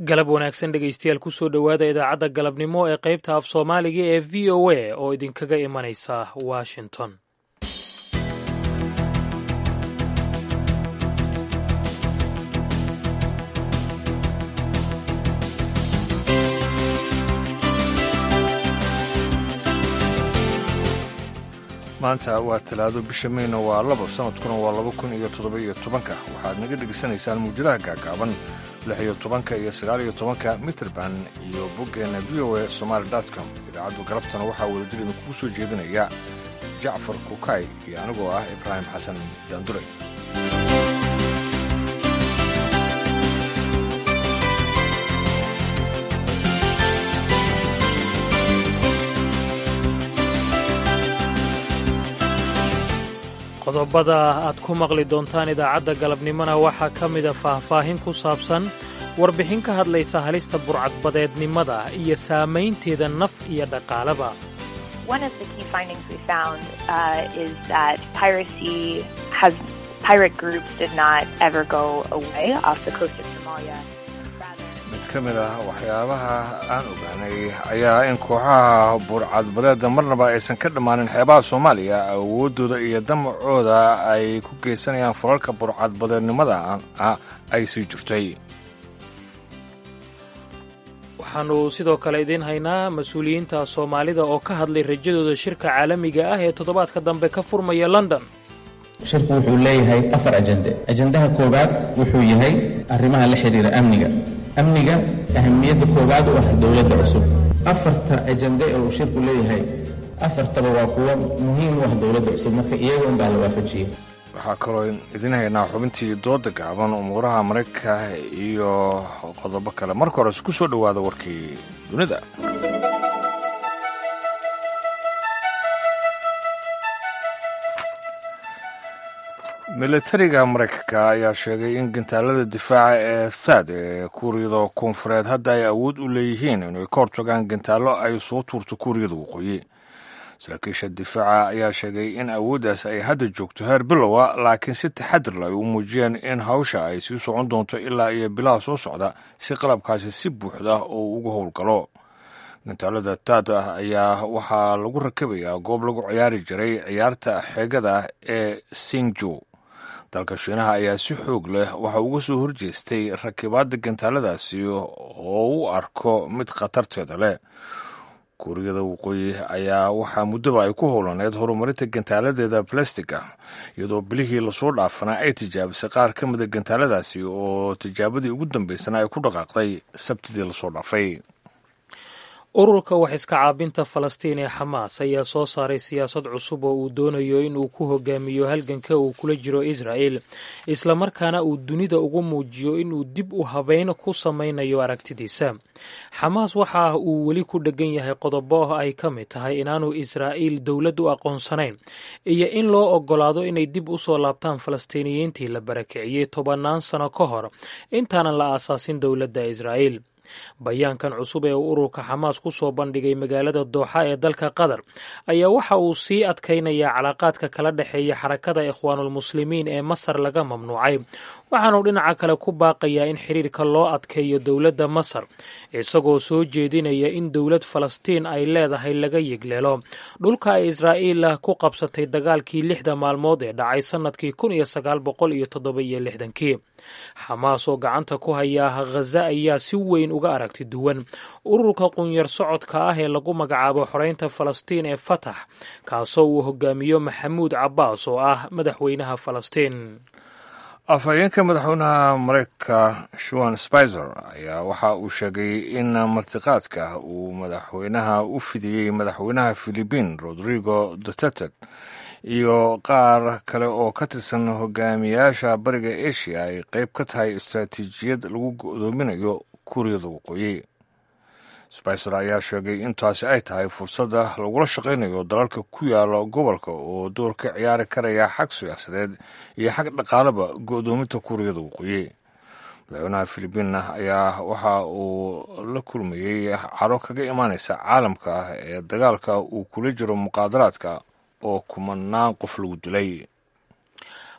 galab wanaagsan dhegaystayaal kusoo dhowaada idaacadda galabnimo ee qaybta af soomaaliga ee v o a oo idinkaga imanaysa washington maanta waa talaado bisha meyna waa labo sanadkuna waa laba kun iyo toddoba iyo tobanka waxaad naga dhegaysanaysaan muujadaha gaagaaban lix iyo tobanka iyo sagaal iyo tobanka mitrband iyo boggeenna v o a somaali com idaacaddu galabtana waxaa wadajir idinkugu soo jeedinaya jacfar kukay iyo anigoo ah ibraahim xasan daandure qodobada aad ku maqli doontaan idaacadda galabnimona waxaa ka mida faahfaahin ku saabsan warbixin ka hadlaysa halista burcadbadeednimada iyo saamaynteeda naf iyo dhaqaalaba mid ka mid ah waxyaabaha aan ogaanay ayaa in kooxaha burcadbadeedda marnaba aysan ka dhammaanin xeebaha soomaaliya awooddooda iyo damacooda ay ku geysanayaan falalka burcadbadeednimada ah ay sii jirtay waxaannu sidoo kale idiin haynaa mas-uuliyiinta soomaalida oo ka hadlay rajadooda shirka caalamiga ah ee toddobaadka dambe ka furmaya london shirku wuxuu leeyahay afar ajende ajendaha koowaad wuxuu yahay arrimaha la xidhiira amniga amniga ahamiyadda koowaad u ah dowladda cusub afarta ajende ee uu shirku leeyahay afartaba waa kuwo muhiim u ah dowladda cusub marka iyaga unbaa la waafajiyey waxaa kaloo idin haynaa xubintii dooda gaaban umuuraha maraykanka iyo qodobo kale marka hores ku soo dhowaada warkii dunida militariga maraykanka ayaa sheegay in gantaalada difaaca ee thad ee kuuriyada koonfureed hadda ay awood u leeyihiin inay ka hortagaan gantaallo ay soo tuurto kuuriyada waqooyi saraakiisha difaaca ayaa sheegay in awooddaas ay hadda joogto heer bilowa laakiin si taxadirla ay u muujiyeen in hawsha ay sii socon doonto ilaa iyo bilaha soo socda si qalabkaasi si buuxda oo uga howlgalo gantaalada taad ah ayaa waxaa lagu rakabayaa goob lagu ciyaari jiray ciyaarta xeegada ee singjo dalka shiinaha ayaa si xoog leh waxa uga soo horjeestay rakibaadda gantaaladaasi oo u arko mid khatarteeda leh kuuriyada waqooyi ayaa waxaa muddaba ay ku howlaneed horumarinta gantaaladeeda balastiga iyadoo bilihii lasoo dhaafanaa ay tijaabisay qaar ka mida gantaaladaasi oo tijaabadii ugu dambaysana ay ku dhaqaaqday sabtidii lasoo dhaafay ururka wax iska caabinta falastiin ee xamaas ayaa soo saaray siyaasad cusub oo uu doonayo in uu ku hogaamiyo halganka uu kula jiro israa'el islamarkaana uu dunida ugu muujiyo inuu dib u habeyn ku samaynayo aragtidiisa xamaas waxa uu weli ku dhegan yahay qodobo ay ka mid tahay inaanu israa'iil dowlad u aqoonsanayn iyo in loo ogolaado inay dib u soo laabtaan falastiiniyiintii la barakiciyey tobannaan sano ka hor intaanan la aasaasin dowladda israa'el bayaankan cusub ee uu ururka xamaas ku soo bandhigay magaalada dooxa ee dalka qatar ayaa waxa uu sii adkaynayaa calaaqaadka kala dhexeeya xarakada ikhwaanulmuslimiin ee masar laga mamnuucay waxaanuu dhinaca kale ku baaqayaa in xiriirka loo adkeeyo dowladda masar isagoo soo jeedinaya in dowlad falastiin ay leedahay laga yigleelo dhulka ay israa'iil ku qabsatay dagaalkii lixda maalmood ee dhacay sannadkii kun iyo sagaal boqol iyo toddoba iyo lixdankii xamaas oo gacanta ku haya khaza ayaa si weyn uga aragti duwan ururka qunyar socodka ah ee lagu magacaabo xoreynta falastiin ee fatax kaasoo uu hogaamiyo maxamuud cabbaas oo ah madaxweynaha falastiin afhayeenka madaxweynaha mareykanka shuan spizer ayaa waxa uu sheegay in martiqaadka uu madaxweynaha u fidiyey madaxweynaha philibiin rodrigo duterte iyo qaar kale oo ka tirsan hogaamiyaasha bariga asia ay qayb ka tahay istaraatiijiyad lagu go'doominayo kuuriyada waqooyi spicer ayaa sheegay in taasi ay tahay fursadda lagula shaqaynayo dalalka ku yaala gobolka oo door ka ciyaari karaya xag siyaasadeed iyo xag dhaqaalaba go'doominta kuuriyada waqooyi madaxweynaha filibiinna ayaa waxa uu la kulmayey caro kaga imaanaysa caalamka ee dagaalka uu kula jiro muqaadaraadka oo kumanaan qof lagu dilay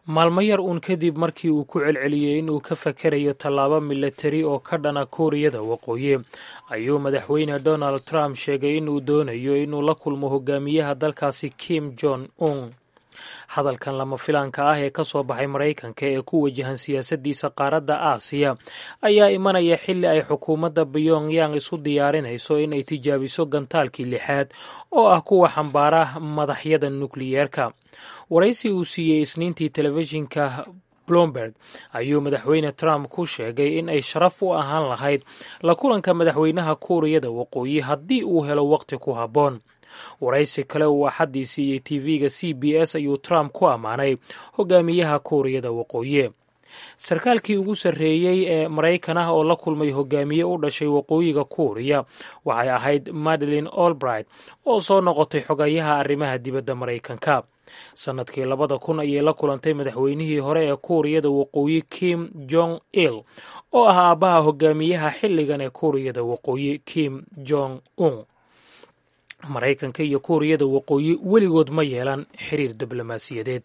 maalmo yar uun kadib markii uu ku celceliyey inuu ka fakerayo tallaabo milatari oo ka dhana kuuriyada waqooyi ayuu madaxweyne donald trump sheegay inuu doonayo inuu la kulmo hogaamiyaha dalkaasi kim jong un hadalkan lama filaanka ah ee ka soo baxay maraykanka ee ku wajahan siyaasaddiisa qaaradda aasiya ayaa imanaya xilli ay xukuumadda pyongyang isu diyaarinayso inay tijaabiso gantaalkii lixaad oo ah kuwa xambaara madaxyada nukliyeerka waraysi uu siiyey isniintii telefishinka blomberg ayuu madaxweyne trump ku sheegay in ay sharaf u ahaan lahayd la kulanka madaxweynaha kuuriyada waqooyi haddii uu helo waqti ku habboon waraysi kale uu axaddii siiyey tv-ga c b s ayuu trump ku ammaanay hogaamiyaha kuuriyada waqooyi sarkaalkii ugu sarreeyey ee maraykan ah oo la kulmay hogaamiye u dhashay waqooyiga kuuriya waxay ahayd madeline olbright oo soo noqotay xogayaha arrimaha dibadda maraykanka sannadkii labada kun ayay la kulantay madaxweynihii hore ee kuuriyada waqooyi kim jong il oo ah aabbaha hogaamiyaha xilligan ee kuuriyada waqooyi kim jong un maraykanka iyo kuuriyada waqooyi weligood ma yeelan xiriir diblomaasiyadeed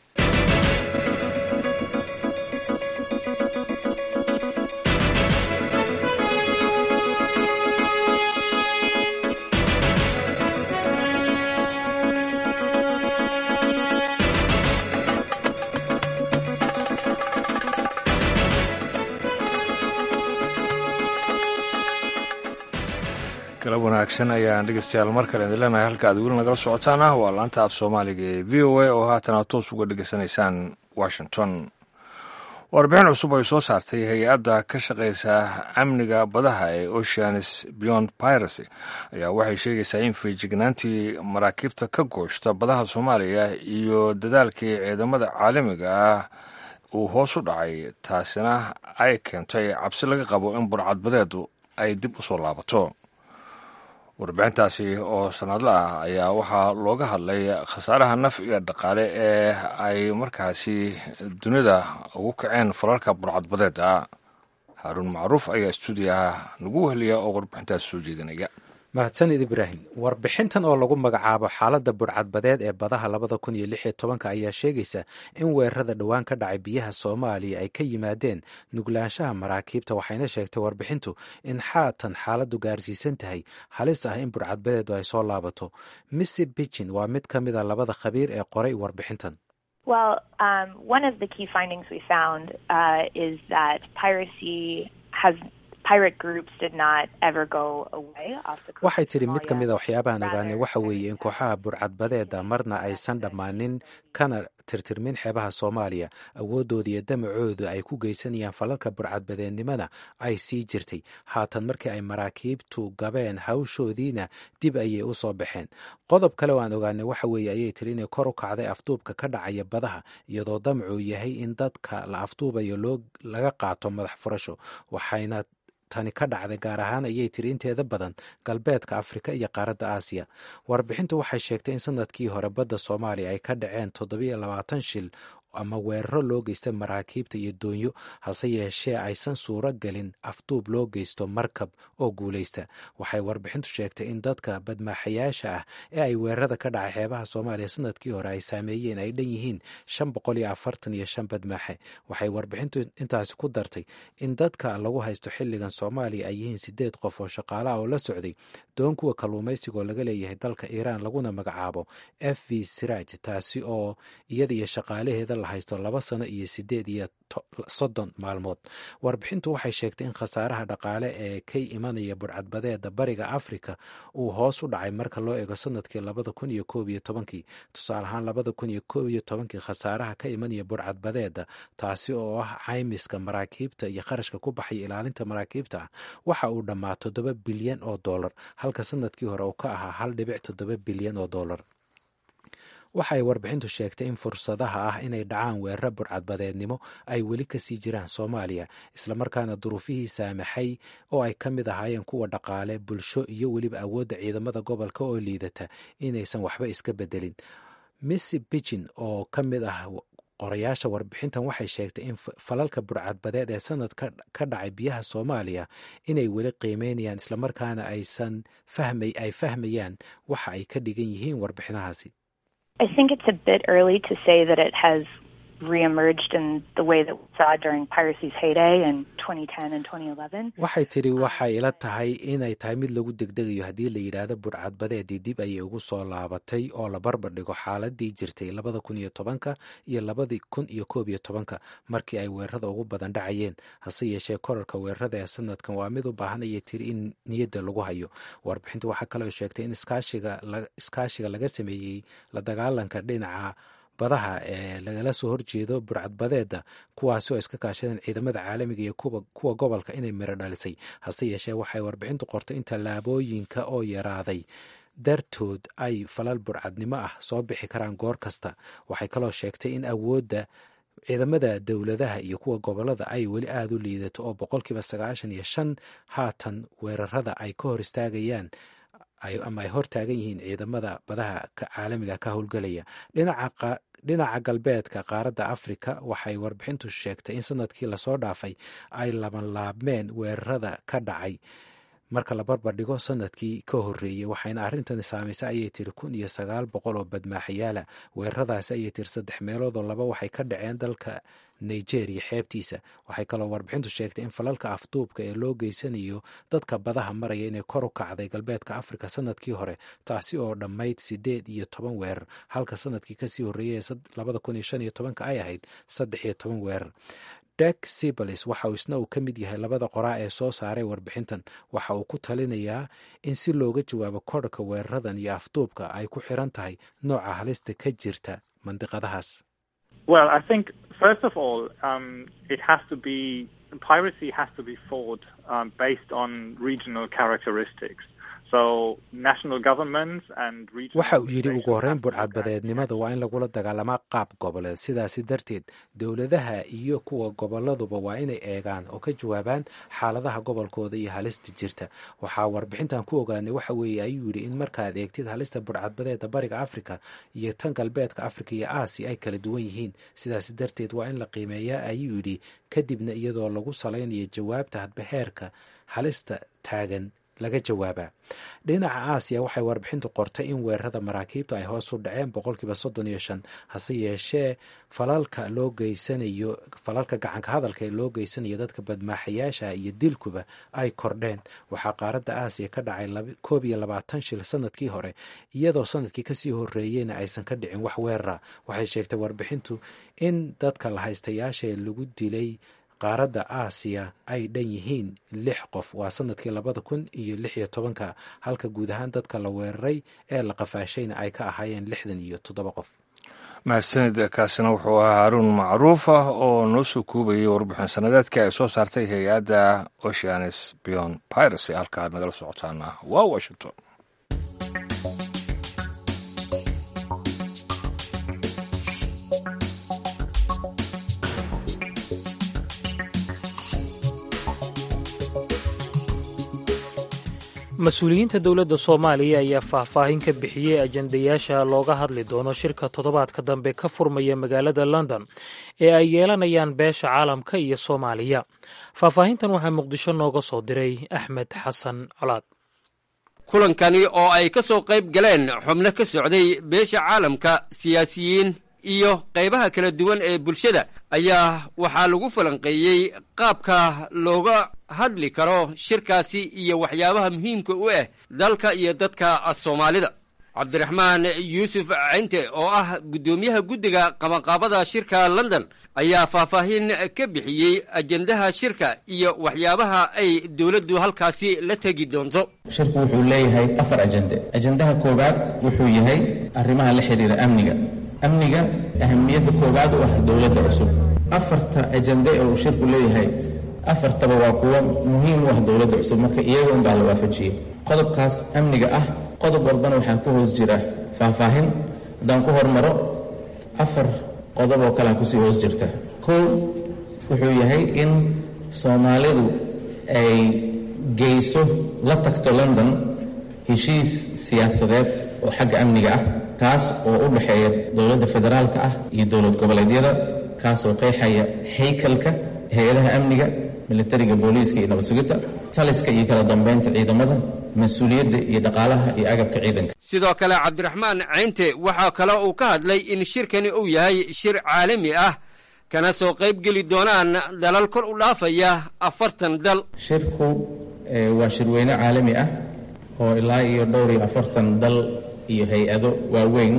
galab wanaagsan ayaan dhegeystayaal mar kale idin leenahay halka aad weli nagala socotaana waa laanta af soomaaliga ee v o a oo haatan aad toos uga dhegeysanaysaan washington warbixin cusub ay soo saartay hay-adda ka shaqeysa amniga badaha ee oceanis beyond piracy ayaa waxay sheegaysaa in feejignaantii maraakiibta ka gooshta badaha soomaaliya iyo dadaalkii ciidamada caalamiga ah uu hoos u dhacay taasina ay keentay cabsi laga qabo in burcadbadeedu ay dib u soo laabato warbixintaasi oo sanadla ah ayaa waxaa looga hadlay khasaaraha naf iyo dhaqaale ee ay markaasi dunida ugu kaceen falalka burcadbadeeda haaruun macruuf ayaa stuudiyaha nagu weheliya oo warbixintaas soo jeedinaya mahadsanid ibraahim warbixintan oo lagu magacaabo xaaladda burcadbadeed ee badaha labada kun iyo lix iyo tobanka ayaa sheegaysa in weerarada dhowaan ka dhacay biyaha soomaaliya ay ka yimaadeen nuglaanshaha maraakiibta waxayna sheegtay warbixintu in xaatan xaaladdu gaarsiisan tahay halis ah in burcadbadeedu ay soo laabato missy bijin waa mid ka mida labada khabiir ee qoray warbixintan Well, um, one of the key findings we found uh, is that piracy has pirate groups did not ever go away off the coast waxay of tidhi mid ka mid a Somalia. waxyaabahan Rather, ogaanay waxa weeye in kooxaha burcadbadeeda marna aysan dhammaanin kana tirtirmin xeebaha soomaaliya awoodooda iyo damacooda ay ku geysanayaan falalka burcadbadeednimada ay sii jirtay haatan markii ay maraakiibtu gabeen hawshoodiina dib ayay u soo baxeen qodob kale oo aan ogaanay waxa weeye ayay tiri inay kor u kacday afduubka ka dhacaya badaha iyadoo damacuu yahay in dadka la afduubayo loo laga qaato madax furasho waxayna tani ka dhacday gaar ahaan ayay tiri inteeda badan galbeedka afrika iyo qaaradda aasiya warbixintu waxay sheegtay in sanadkii hore badda soomaaliya ay ka dhaceen toddobiyo labaatan shil ama weeraro loo geystay maraakiibta iyo doonyo hase yeeshee aysan suuro gelin afduub loo geysto markab oo guulaysta waxay warbixintu sheegtay in dadka badmaaxayaasha ah ee ay weerarada ka dhacay xeebaha soomaaliya sanadkii hore ay saameeyeen ay dhan yihiin shan boqol iyo afartan iyo shan badmaaxe waxay warbixintu intaasi ku dartay in dadka lagu haysto xilligan soomaaliya ay yihiin sideed qof oo shaqaalaha oo la socday doon kuwa kalluumaysiga oo laga leeyahay dalka iiraan laguna magacaabo f v siraaj taasi oo iyada iyo shaqaalaheeda la haysto laba sano iyo sideed iyo soddon maalmood warbixintu waxay sheegtay in khasaaraha dhaqaale ee ka imanaya burcadbadeeda bariga afrika uu hoos u dhacay marka loo eego sanadkii labada kun iyo koob iyo tobankii tusaale ahaan labada kun iyo koob iyo tobankii khasaaraha ka imanaya burcadbadeeda taasi oo ah caymiska maraakiibta iyo kharashka ku baxaya ilaalinta maraakiibta ah waxa uu dhammaa toddoba bilyan oo dollar halka sanadkii hore uu ka ahaa hal dhibic toddoba bilyan oo dollar waxa ay warbixintu sheegtay in fursadaha ah inay dhacaan weeraro burcadbadeednimo ay weli kasii jiraan soomaaliya islamarkaana duruufihii saamaxay oo ay ka mid ahaayeen kuwa dhaqaale bulsho iyo weliba awoodda ciidamada gobolka oo liidata inaysan waxba iska bedelin missy bijin oo ka mid ah qorayaasha warbixintan waxay sheegtay in falalka burcadbadeed ee sanad ka dhacay biyaha soomaaliya inay weli qiimeynayaan islamarkaana aysan fahmay ay fahmayaan waxa ay ka dhigan yihiin warbixinahaasi I think it's a bit early to say that it has reemerged in the way that we saw during piracy's heyday in 2010 and 2011. waxay tidhi waxay ila tahay inay tahay mid lagu degdegayo haddii la yidhaahdo burcadbadeedii dib ayay ugu soo laabatay oo la barbar dhigo xaaladii jirtay labada kun iyo tobanka iyo labadii kun iyo koob iyo tobanka markii ay weerarada ugu badan dhacayeen hase yeeshee korarka weerarada ee sanadkan waa mid u baahan ayay tiri in niyadda lagu hayo warbixintu waxaa kaloo sheegtay in iskaashiga laga sameeyey la dagaalanka dhinaca badaha ee lagala soo horjeedo burcadbadeeda kuwaasi oo iska kaashadeen ciidamada caalamiga iyo kuwa gobolka inay miro dhalisay hase yeeshee waxay warbixintu qortay in tallaabooyinka oo yaraaday dartood ay falal burcadnimo ah soo bixi karaan goor kasta waxay kaloo sheegtay in awoodda ciidamada dowladaha iyo kuwa gobolada ay weli aada u liidato oo boqolkiiba sagaashan iyo shan haatan weerarada ay ka hor istaagayaan ama ay hor taagan yihiin ciidamada badaha caalamiga ka howlgelaya dhinaca galbeedka qaaradda afrika waxay warbixintu sheegtay in sanadkii lasoo dhaafay ay labanlaabmeen weerarada ka dhacay marka la barbar dhigo sanadkii ka horeeyey waxayna arrintani saamaysay ayay tiri kun iyo sagaal boqol oo badmaaxayaala weeraradaasi ayay tiri saddex meeloodoo laba waxay ka dhaceen dalka nigeria xeebtiisa waxay kaloo warbixintu sheegtay in falalka afduubka ee loo geysanayo dadka badaha maraya inay kor u kacday galbeedka afrika sanadkii hore taasi oo dhammayd sideed iyo toban weerar halka sanadkii kasii horreeyay ee labada kun iyo shan iyo tobanka ay ahayd saddex iyo toban weerar dek sibalis waxa uu isna uu ka mid yahay labada qoraa ee soo saaray warbixintan waxa uu ku talinayaa in si looga jawaabo korhka weeraradan iyo afduubka ay ku xiran tahay nooca halista ka jirta mandiqadahaas Well, I think first of all, um, it has to be piracy has to be fought um, based on regional characteristics. So national governments and regional waxa uu yidhi ugu horreyn burcadbadeednimada waa in lagula dagaalamaa qaab goboleed sidaasi darteed dowladaha iyo kuwa goboladuba waa inay eegaan oo ka jawaabaan xaaladaha gobolkooda iyo halista jirta waxaa warbixintan ku ogaanay waxa weeye ayuu yidhi in markaad eegtid halista burcadbadeeda bariga afrika iyo tan galbeedka afrika iyo aasiya ay kala duwan yihiin sidaasi darteed waa in la qiimeeyaa ayuu yidhi kadibna iyadoo lagu salaynayo jawaabta hadba heerka halista taagan laga jawaabaa dhinaca aasiya waxay warbixintu qortay in weerarada maraakiibtu ay hoos u dhaceen boqolkiiba soddon iyo shan hase yeeshee falalka loo geysanayo falalka gacanka hadalka ee loo geysanayo dadka badmaaxayaasha iyo dilkuba ay kordheen waxaa qaaradda aasiya ka dhacay koob iyo labaatan shil sanadkii hore iyadoo sanadkii kasii horeeyeyna aysan ka dhicin wax weerara waxay sheegtay warbixintu in dadka la haystayaasha ee lagu dilay qaaradda aasiya ay dhan yihiin lix qof waa sanadkii labada kun iyo lix iyo tobanka halka guud ahaan dadka la weeraray ee la qafaashayna ay ka ahaayeen lixdan iyo toddoba qof mahadsanid kaasina wuxuu ahaa haruun macruuf ah oo noo soo koobayay warbixin sanadeedka ay soo saartay hay-adda oceanis beyond piracy halkaad nagala socotaana waa washington mas-uuliyiinta dowladda soomaaliya ayaa faahfaahin ka bixiyey ajandayaasha looga hadli doono shirka toddobaadka dambe ka furmaya magaalada london ee ay yeelanayaan beesha caalamka iyo soomaaliya faahfaahintan waxaa muqdisho nooga soo diray axmed xasan colaad kulankani oo ay ka soo qayb galeen xubno ka socday beesha caalamka siyaasiyiin iyo qaybaha kala duwan ee bulshada ayaa waxaa lagu falanqeeyey qaabka looga hadli karo shirkaasi iyo waxyaabaha muhiimka u ah dalka iyo dadka soomaalida cabdiraxmaan yuusuf cinte oo ah guddoomiyaha guddiga qabanqaabada shirka london ayaa faahfaahin ka bixiyey ajendaha shirka iyo waxyaabaha ay dowladdu halkaasi la tegi doonto shirku wuxuu leeyahay afar ajende ajendaha koowaad wuxuu yahay arrimaha la xidhiira amniga amniga ahamiyadda koowaad u ah dowladda cusub afarta ajende ee uu shirku leeyahay afartaba waa kuwo muhiim u ah dowladda cusub marka iyaga unbaa la waafajiyey qodobkaas amniga ah qodob walbana waxaa ku hoos jira faahfaahin haddaan ku hormaro afar qodob oo kalea kusii hoos jirta kow wuxuu yahay in soomaalidu ay geyso la tagto london heshiis siyaasadeed oo xagga amniga ah kaas oo u dhexeeya dowladda federaalka ah iyo dowlad goboleedyada kaasoo qeexaya haykalka hay-adaha amniga militariga booliiska iyo nabadsugidda taliska iyo kala dambaynta ciidamada mas-uuliyadda iyo dhaqaalaha iyo agabka ciidanka sidoo kale cabdiraxmaan cinte waxaa kale uu ka hadlay in shirkani uu yahay shir caalami ah kana soo qayb geli doonaan dalal kor u dhaafaya afartan dal shirku waa shirweyne caalami ah oo ilaa iyo dhowr iyo afartan dal iyo hay-ado waaweyn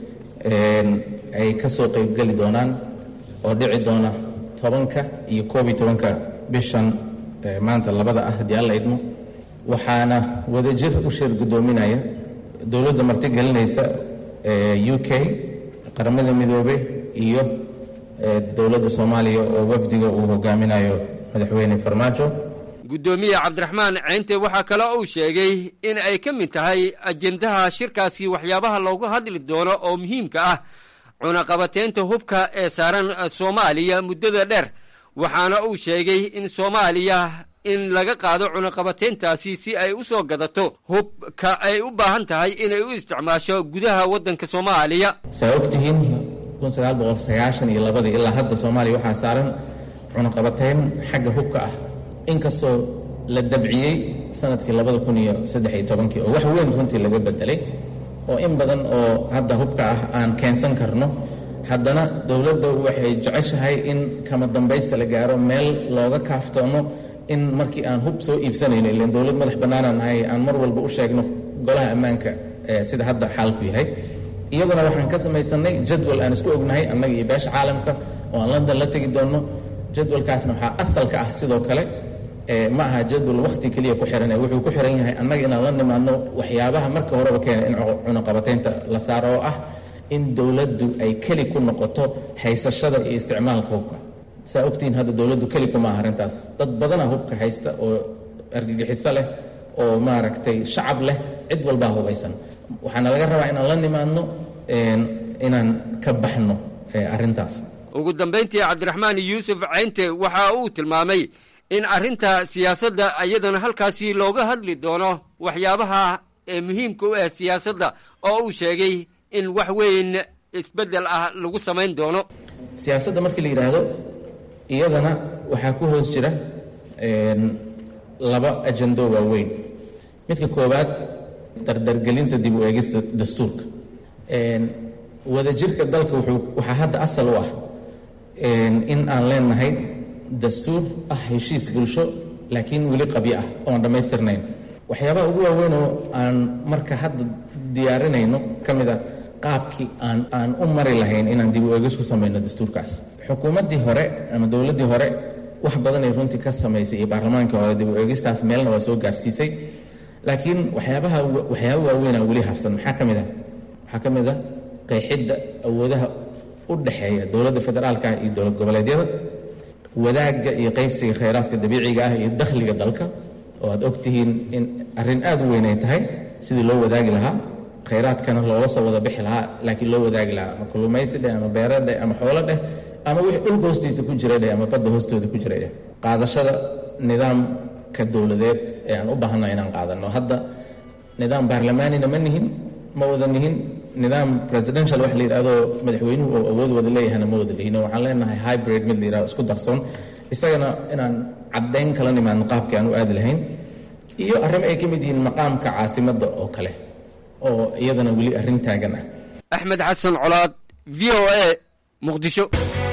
ay ka soo qaybgeli doonaan oo dhici doona tobanka iyo koob iyo tobanka bishan maanta labada ah haddii alla idmo waxaana wadajir u shir guddoominaya dowladda martigelinaysa u k qaramada midoobe iyo dowladda soomaaliya oo wafdiga uu hogaaminayo madaxweyne farmaajo guddoomiye cabdiraxmaan ceynte waxaa kale uu sheegay in ay ka mid tahay ajendaha shirkaasi waxyaabaha loogu hadli doono oo muhiimka ah cunaqabateynta hubka ee saaran soomaaliya muddada dheer waxaana uu sheegay in soomaaliya in laga qaado cunaqabateyntaasi si ay u soo gadato hubka ay u baahan tahay inay u isticmaasho gudaha waddanka soomaaliya saa ogtihiin iyo labadii ilaa hadda soomaaliya waxaa saaran cunaqabateyn xagga hubka ah inkastoo la dabciyey sanadkii labada kun iyo saddex iyo tobankii oo wax weyn runtii laga bedelay oo in badan oo hadda hubka ah aan keensan karno haddana dowladda waxay jeceshahay in kama dambaysta la gaaro meel looga kaaftoono in markii aan hub soo iibsanayno ilan dowlad madax bannaanaan nahay aan mar walba u sheegno golaha ammaanka sida hadda xaalku yahay iyaduna waxaan ka samaysanay jadwal aan isku ognahay annaga iyo beesha caalamka oo aan london la tegi doonno jadwalkaasna waxaa asalka ah sidoo kale ma aha jadwal wakhti keliya ku xiran wuxuu ku xiran yahay annaga inaan la nimaadno waxyaabaha marka horeba keena in cunaqabateynta la saaro oo ah in dowladdu ay keli ku noqoto haysashada iyo isticmaalka hubka saa ogtihiin hadda dowladdu keli kuma aha arrintaas dad badana hubka haysta oo argagixiso leh oo maaragtay shacab leh cid walbaa hubaysan waxaana laga rabaa inaan la nimaadno inaan ka baxno arrintaas ugu dambayntii cabdiraxmaan yuusuf ceynte waxa uu tilmaamay in arrinta siyaasadda iyadana halkaasi looga hadli doono waxyaabaha ee muhiimka u ah siyaasadda oo uu sheegay in wax weyn isbeddel ah lagu samayn doono siyaasadda markii la yidhaahdo iyadana waxaa ku hoos jira laba ajando waaweyn midka koowaad dardargelinta dib u eegista dastuurka wadajirka dalka wuxuu waxaa hadda asal u ah in aan leenahay dastuur ah heshiis bulsho laakiin weli qabyo ah oon dhammaystirnayn waxyaabaha ugu waaweyn oo aan marka hadda diyaarinayno ka mid a qaabkii aan aan u mari lahayn inaan dib u eegis ku samayno dastuurkaas xukuumaddii hore ama dowladdii hore wax badanay runtii ka samaysay iyo baarlamaankii hore dib u eegistaas meelna waa soo gaarsiisay laakiin waxyaabaha waxyaaba waaweynaa weli harsan maxaa ka mid ah waxaa ka mid ah qeexidda awoodaha u dhexeeya dowladda federaalka iyo dowlad goboleedyada wadaagga iyo qaybsiga khayraadka dabiiciga ah iyo dakhliga dalka oo aad og tihiin in arrin aad u weyn ay tahay sidii loo wadaagi lahaa khayraadkana looga soo wada bixi lahaa laakiin loo wadaagi lahaa ama kulumaysi dheh ama beero dheh ama xoolo dheh ama wixii dhulka hoostiisa ku jira dheh ama badda hoostooda ku jira dheh qaadashada nidaamka dowladeed ee aan u baahanna inaan qaadanno hadda nidaam baarlamaanina ma nihin ma wada nihin nidaam presidential wax la yidhahdo madaxweynuhu oo awood wada leeyahana ma wada lihin waxaan leenahay hybrid mid la yidhahdo isku darsoon isagana inaan caddayn kala nimaadno qaabkii aan u aadi lahayn iyo arrimo ay ka mid yihiin maqaamka caasimadda oo kale oo iyadana weli arrin taagan ah axmed xasan colaad v o a muqdisho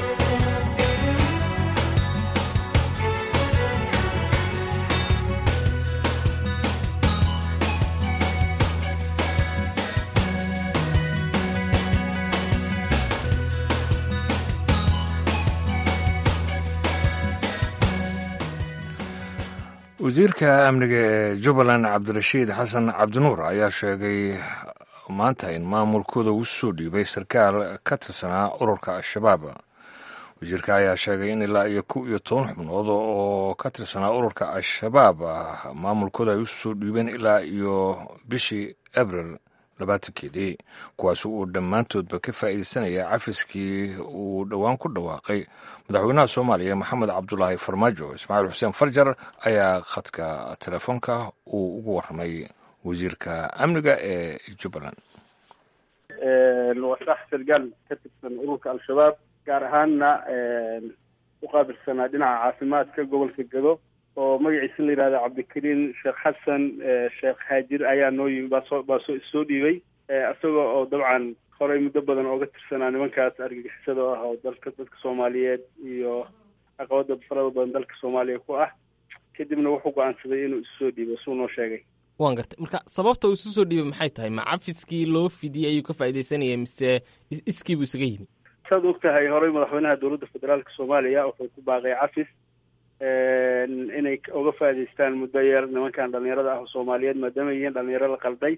wasiirka amniga ee jubbaland cabdirashiid xasan cabdinuur ayaa sheegay maanta in maamulkooda uu soo dhiibay sarkaal ka tirsanaa ururka al-shabaab wasiirka ayaa sheegay in ilaa iyo kow iyo toban xubnood oo ka tirsanaa ururka al-shabaab maamulkooda ay u soo dhiibeen ilaa iyo bishii abril labaatankeedii kuwaas uu dhammaantoodba ka faa'iideysanaya cafiskii uu dhowaan ku dhawaaqay madaxweynaha soomaaliya maxamed cabdulaahi farmaajo ismaaciil xuseen farjar ayaa khadka telefoonka uu ugu warramay wasiirka amniga ee jubbaland waa sax sargaal ka tirsan ururka al-shabaab gaar ahaanna u qaabilsanaa dhinaca caafimaadka gobolka gado oo magaciisa la yidhahda cabdikariin sheekh xasan sheekh haajir ayaa noo yimi baasoo baasoo issoo dhiibay isagoo oo dabcan horey muddo badan ooga tirsanaa nimankaas argagixisada ah oo dalka dadka soomaaliyeed iyo caqabada farada badan dalka soomaaliya ku ah kadibna wuxuu go-aansaday inuu isu soo dhiibo suu noo sheegay waan gartay marka sababta uu isu soo dhiibay maxay tahay ma cafiskii loo fidiyey ayuu ka faaidaysanaya mise iskii buu isaga yimi saad og tahay horey madaxweynaha dowladda federaalka soomaaliya wuxuu ku baaqay cafis inay uga faa'idaystaan muddo yar nimankan dhalinyarada ah oo soomaaliyeed maadaama yihiin dhalinyaro la qalday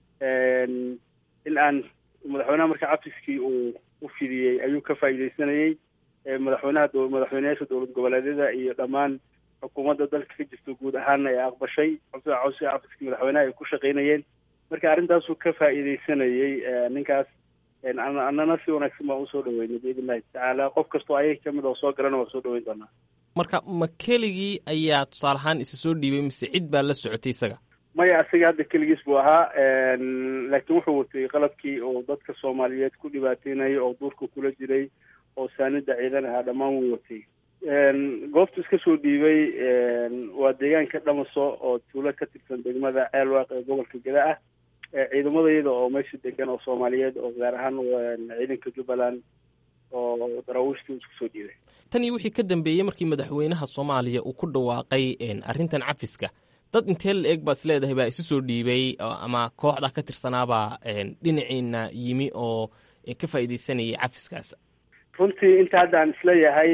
in aan madaxweynaha marka cafiskii uu u fidiyey ayuu ka faa'iidaysanayey madaxweynaha madaxweyneyaasha dowlad goboleedyada iyo dhammaan xukuumadda dalka ka jirta guud ahaana ee aqbashay codsiga codsiga cafiskii madaxweynaha ay ku shaqaynayeen marka arrintaasuu ka faa'iidaysanayey ninkaas annana si wanaagsan baan usoo dhaweynay biidn illahi tacaala qof kastoo ayaga kamid oo soo galana waa soo dhaweyn doonaa marka ma keligii ayaa tusaale ahaan isa soo dhiibay mise cid baa la socotay isaga maya isaga hadda keligiis buu ahaa laakiin wuxuu watay qalabkii oo dadka soomaaliyeed ku dhibaateynayay oo duurka kula jiray oo saanida ciidan ahaa dhammaan wuu watay goobtu iska soo dhiibay waa deegaanka dhamaso oo tuulo ka tirsan degmada ceelwaaq ee gobolka geda ah ciidamadayada oo meesha degan oo soomaaliyeed oo gaar ahaan ciidanka jubbaland oo daraawiishtii isku soo dhiibay tan iyo wixii ka dambeeyey markii madaxweynaha soomaaliya uu ku dhawaaqay arrintan cafiska dad intee la eeg baad is leedahay baa isu soo dhiibay ama kooxda ka tirsanaabaa dhinaciina yimi oo ka faa'iidaysanayay cafiskaas runtii inta hadda aan isleeyahay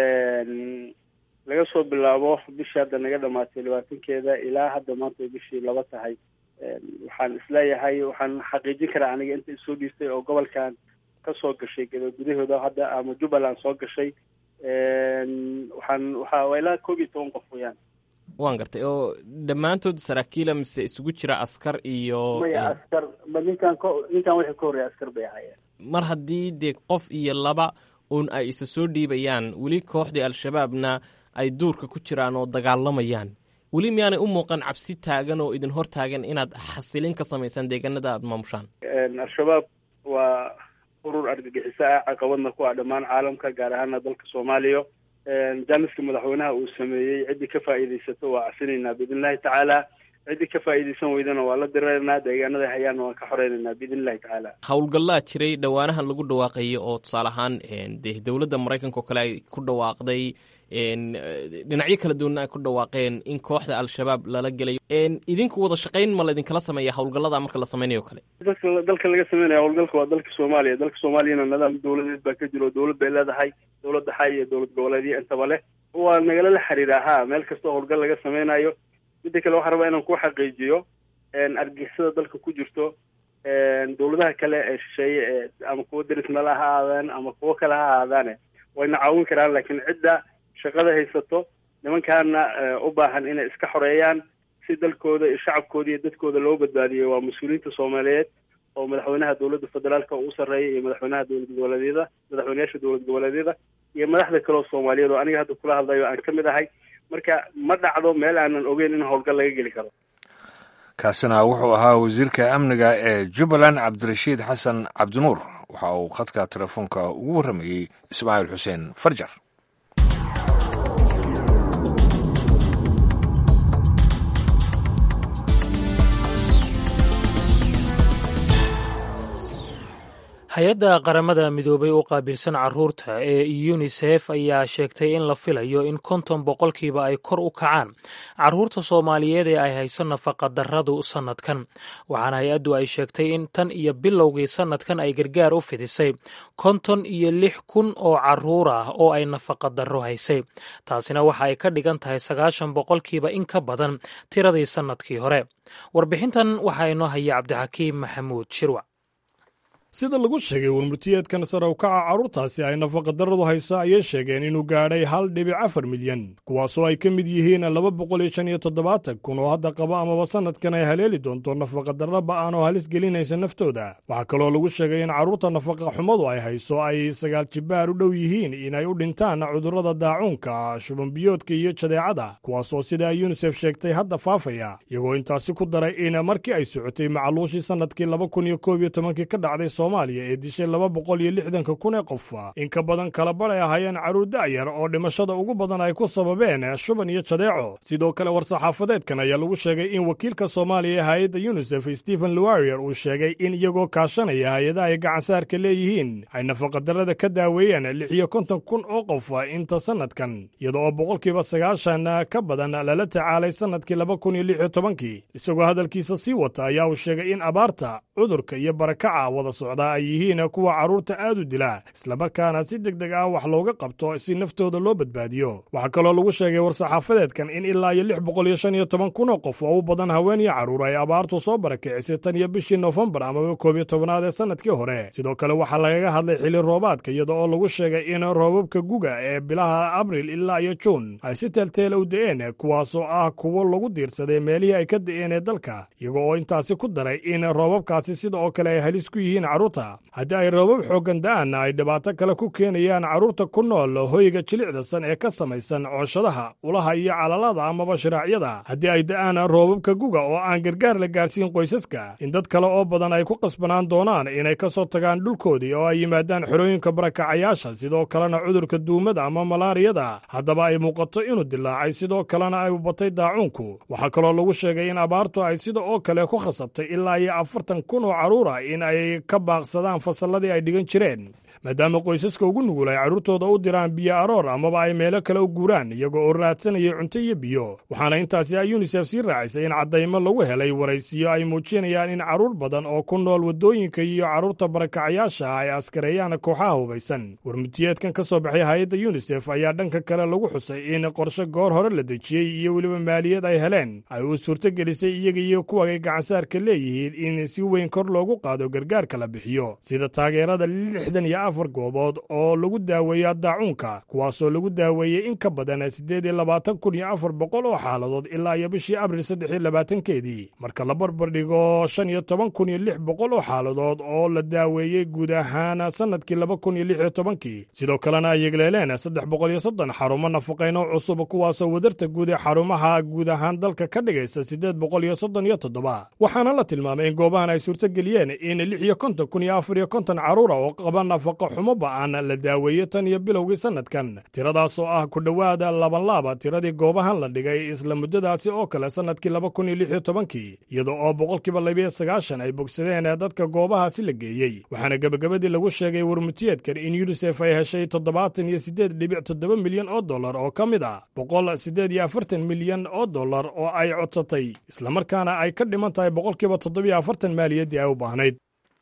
laga soo bilaabo bishii hadda naga dhamaatay labaatankeeda ilaa hadda maanta ay bishii laba tahay waxaan isleeyahay waxaan xaqiijin karaa aniga inta isoo dhiirtay oo gobolkan ka soo gashay gado gudahooda hadda ama jubbaland soo gashay waxaan waxa waa ilaa koob iyo toban qof weyaan waan gartay oo dhammaantood saraakiila mise isugu jira askar iyo maya askar ba ninkan ko ninkan wixii ka horreeya askar bay ahaayeen mar haddii dee qof iyo laba uun ay isa soo dhiibayaan weli kooxdii al-shabaabna ay duurka ku jiraan oo dagaalamayaan weli miyaanay u muuqan cabsi taagan oo idin hor taagan inaad xasilin ka samaysaan deegaanada aada maamushaan al-shabaab waa urur argagixiso ah caqabadna ku ah dhammaan caalamka gaar ahaana dalka soomaaliya jaaniska madaxweynaha uu sameeyey ciddii ka faa'iidaysato waa casinaynaa biidn illahi tacaala ciddii ka faa'iidaysan weydana waa la diraynaa deegaanada hayaana waan ka xoreynaynaa biidn illahi tacaala howlgallaa jiray dhowaanahan lagu dhawaaqayay oo tusaale ahaan dee dowladda maraykanka oo kale ay ku dhawaaqday dhinacyo kala duwanna ay ku dhawaaqeen in kooxda al-shabaab lala gelayo idinku wada shaqayn ma laydinkala sameeya howlgallada marka la sameynayo o kale dalka dalka laga sameynaya howlgalka waa dalka soomaaliya dalka soomaaliyana nidaam dowladeed baa ka jiro dowlad bay leedahay dowladda xay iyo dowlad goboleedyo intaba leh waa nagala la xiriira ha meel kastoo howlgal laga sameynayo midda kale waxaan rabaa inaan ku xaqiijiyo argixisada dalka ku jirto dowladaha kale ee shisheeye ee ama kuwa derisnala ha ahaadaan ama kuwo kale ha ahaadaane wayna caawin karaan laakiin cidda shaqada haysato nimankaana u baahan inay iska xoreeyaan si dalkooda iyo shacabkooda iyo dadkooda loo badbaadiyo waa mas-uuliyiinta soomaaliyeed oo madaxweynaha dowladda federaalka uu sarreeya iyo madaxweynaha dowlad goboleedyada madaxweyneyaasha dowlad goboleedyada iyo madaxda kale oo soomaaliyeed oo aniga hadda kula hadlayo aan ka mid ahay marka ma dhacdo meel aanan ogeyn in howlgal laga geli karo kaasina wuxuu ahaa wasiirka amniga ee jubbaland cabdirashiid xasan cabdinuur waxa uu khadka telefoonka ugu warramayey ismaaciil xuseen farjar hay-adda qaramada midoobay u qaabilsan caruurta ee yunisef ayaa sheegtay in la filayo in konton boqolkiiba ay kor u kacaan caruurta soomaaliyeed ee ay hayso nafaqadarradu sannadkan waxaana hay-addu ay sheegtay in tan iyo bilowgii sannadkan ay gargaar u fidisay konton iyo lix kun oo caruur ah oo ay nafaqadarro haysay taasina waxa ay ka dhigan tahay sagaashan boqolkiiba in ka badan tiradii sannadkii hore warbixintan waxaa inoo haya cabdixakiim maxamuud shirwac sida lagu sheegay warmurtiyeedkan sare u kaca carruurtaasi ay nafaqadarradu hayso ayay sheegeen inuu gaadhay hal dhibic afar milyan kuwaasoo ay ka mid yihiin laba boqol iyo shan iyo toddobaatan kun oo hadda qaba amaba sannadkan ay haleeli doonto nafaqadarro ba'an oo halis gelinaysa naftooda waxaa kaloo lagu sheegay in carruurta nafaqa xumadu ay hayso ay sagaal jibbaar u dhow yihiin inay u dhintaan cudurrada daacuunka shubanbiyoodka iyo jadeecada kuwaasoo sida yunisef sheegtay hadda faafaya iyagoo intaasi ku daray in markii ay socotay macaluushii sannadkii laba kun iyo koob iyo tobankii ka dhacday soomaaliya ee dishay laba boqol iyo lixdanka kun ee qof in ka badan kala badh ay ahaayeen carruur da'yar oo dhimashada ugu badan ay ku sababeen shuban iyo jadeeco sidoo kale war-saxaafadeedkan ayaa lagu sheegay in wakiilka soomaaliya ee hay-adda yunisef stephen luarier uu sheegay in iyagoo kaashanaya hay-adaha ay gacansaarka leeyihiin ay nafaqadarrada ka daaweeyeen lix iyo konton kun oo qof inta sannadkan iyada oo boqolkiiba sagaashan ka badan lala tacaalay sannadkii laba kun iyo lix iyo tobankii isagoo hadalkiisa sii wata ayaa uu sheegay in abaarta cudurka iyo barakaca wada socdaa ay yihiin kuwa carruurta aad u dila islamarkaana si deg deg ah wax looga qabto si naftooda loo badbaadiyo waxaa kaloo lagu sheegay war-saxaafadeedkan in ilaa iyo lix boqol iyo shan iyo toban kun oo qof oo u badan haween iyo carruur ay abaartu soo barakicisay tan iyo bishii noofembar amaba koob iyo tobnaad ee sannadkii hore sidoo kale waxaa lagaga hadlay xili roobaadka iyada oo lagu sheegay in roobabka guga ee bilaha abril ilaa iyo juun ay si teelteela u da'een kuwaasoo ah kuwo lagu diirsaday meelihii ay ka da'een ee dalka iyaga oo intaasi ku daray in roobabkaasi sida oo kale ay halis ku yihiin carruurta haddii ay roobab xooggan da'aanna ay dhibaato kale ku keenayaan carruurta ku nool hoyga jilicdasan ee ka samaysan cooshadaha ulaha iyo calalada amaba shiraacyada haddii ay da'aan roobabka guga oo aan gargaar la gaarsiin qoysaska in dad kale oo badan ay ku qasbanaan doonaan inay ka soo tagaan dhulkoodii oo ay yimaadaan xerooyinka barakacayaasha sidoo kalena cudurka duumada ama malaariyada haddaba ay muuqato inuu dilaacay sidoo kalena ay batay daacuunku waxaa kaloo lagu sheegay in abaartu ay sida oo kale ku khasabtay ilaa iyo afartan kun oo carruura in ay ka baaqsadaan fasalladii ay dhigan jireen maadaama qoysaska ugu nugul ay carruurtooda u diraan biyo aroor amaba ay meelo kale u guuraan iyagoo oo raadsanaya cunto iyo biyo waxaana intaasi ay yunisef sii raacisay in caddaymo lagu helay waraysiyo ay muujinayaan in carruur badan oo ku nool waddooyinka iyo carruurta barakacayaasha ay askareeyaan kooxaha hubaysan warmutiyeedkan ka soo baxay hay-adda yunisef ayaa dhanka kale lagu xusay in qorshe goor hore la dejiyey iyo weliba maaliyad ay heleen ay uu suurtogelisay iyaga iyo kuwa ay gacansaarka leeyihiin in si weyn kor loogu qaado gargaarka la bixiyo sida taageerada lixdan iyo afar goobood oo lagu daaweeyo daacuunka kuwaasoo lagu daaweeyey in ka badan siddeed iyo labaatan kun iyo afar boqol oo xaaladood ilaa iyo bishii abril saddex iyo labaatankeedii marka la barbar dhigo shan iyo toban kun iyo lix boqol oo xaaladood oo la daaweeyey guud ahaan sannadkii laba kun iyo lix iyo tobankii sidoo kalena ay yegleeleen saddex boqol iyo soddon xarumo nafaqayn oo cusub kuwaasoo wadarta guud ee xarumaha guud ahaan dalka ka dhigaysa siddeed boqol iyo soddon iyo toddoba waxaana la tilmaamay in goobahan ay suurtogeliyeen in lix iyo konton kun iyo afar iyo konton carruura oo qaba nafaqa xumo ba'an la daaweeyo tan iyo bilowgii sannadkan tiradaas oo ah ku dhowaada labanlaaba tiradii goobahan la dhigay isla muddadaasi oo kale sannadkii laba kun iyo lix iyo tobankii iyada oo boqolkiiba labiyo sagaashan ay bogsadeen dadka goobahaasi la geeyey waxaana gebagabadii lagu sheegay warmutiyeedkan in yunisef ay heshay toddobaatan iyo siddeed dhibic toddoba milyan oo dollar oo ka mid ah boqol siddeed iyo afartan milyan oo dollar oo ay codsatay islamarkaana ay ka dhiman tahay boqolkiiba toddobiyo afartan maaliyaddii ay u baahnayd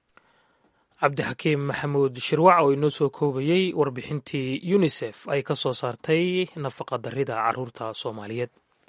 cabdixakiim maxamuud shirwac oo inoo soo koobayey warbixintii yunisef ay ka soo saartay nafaqa darrida carruurta soomaaliyeed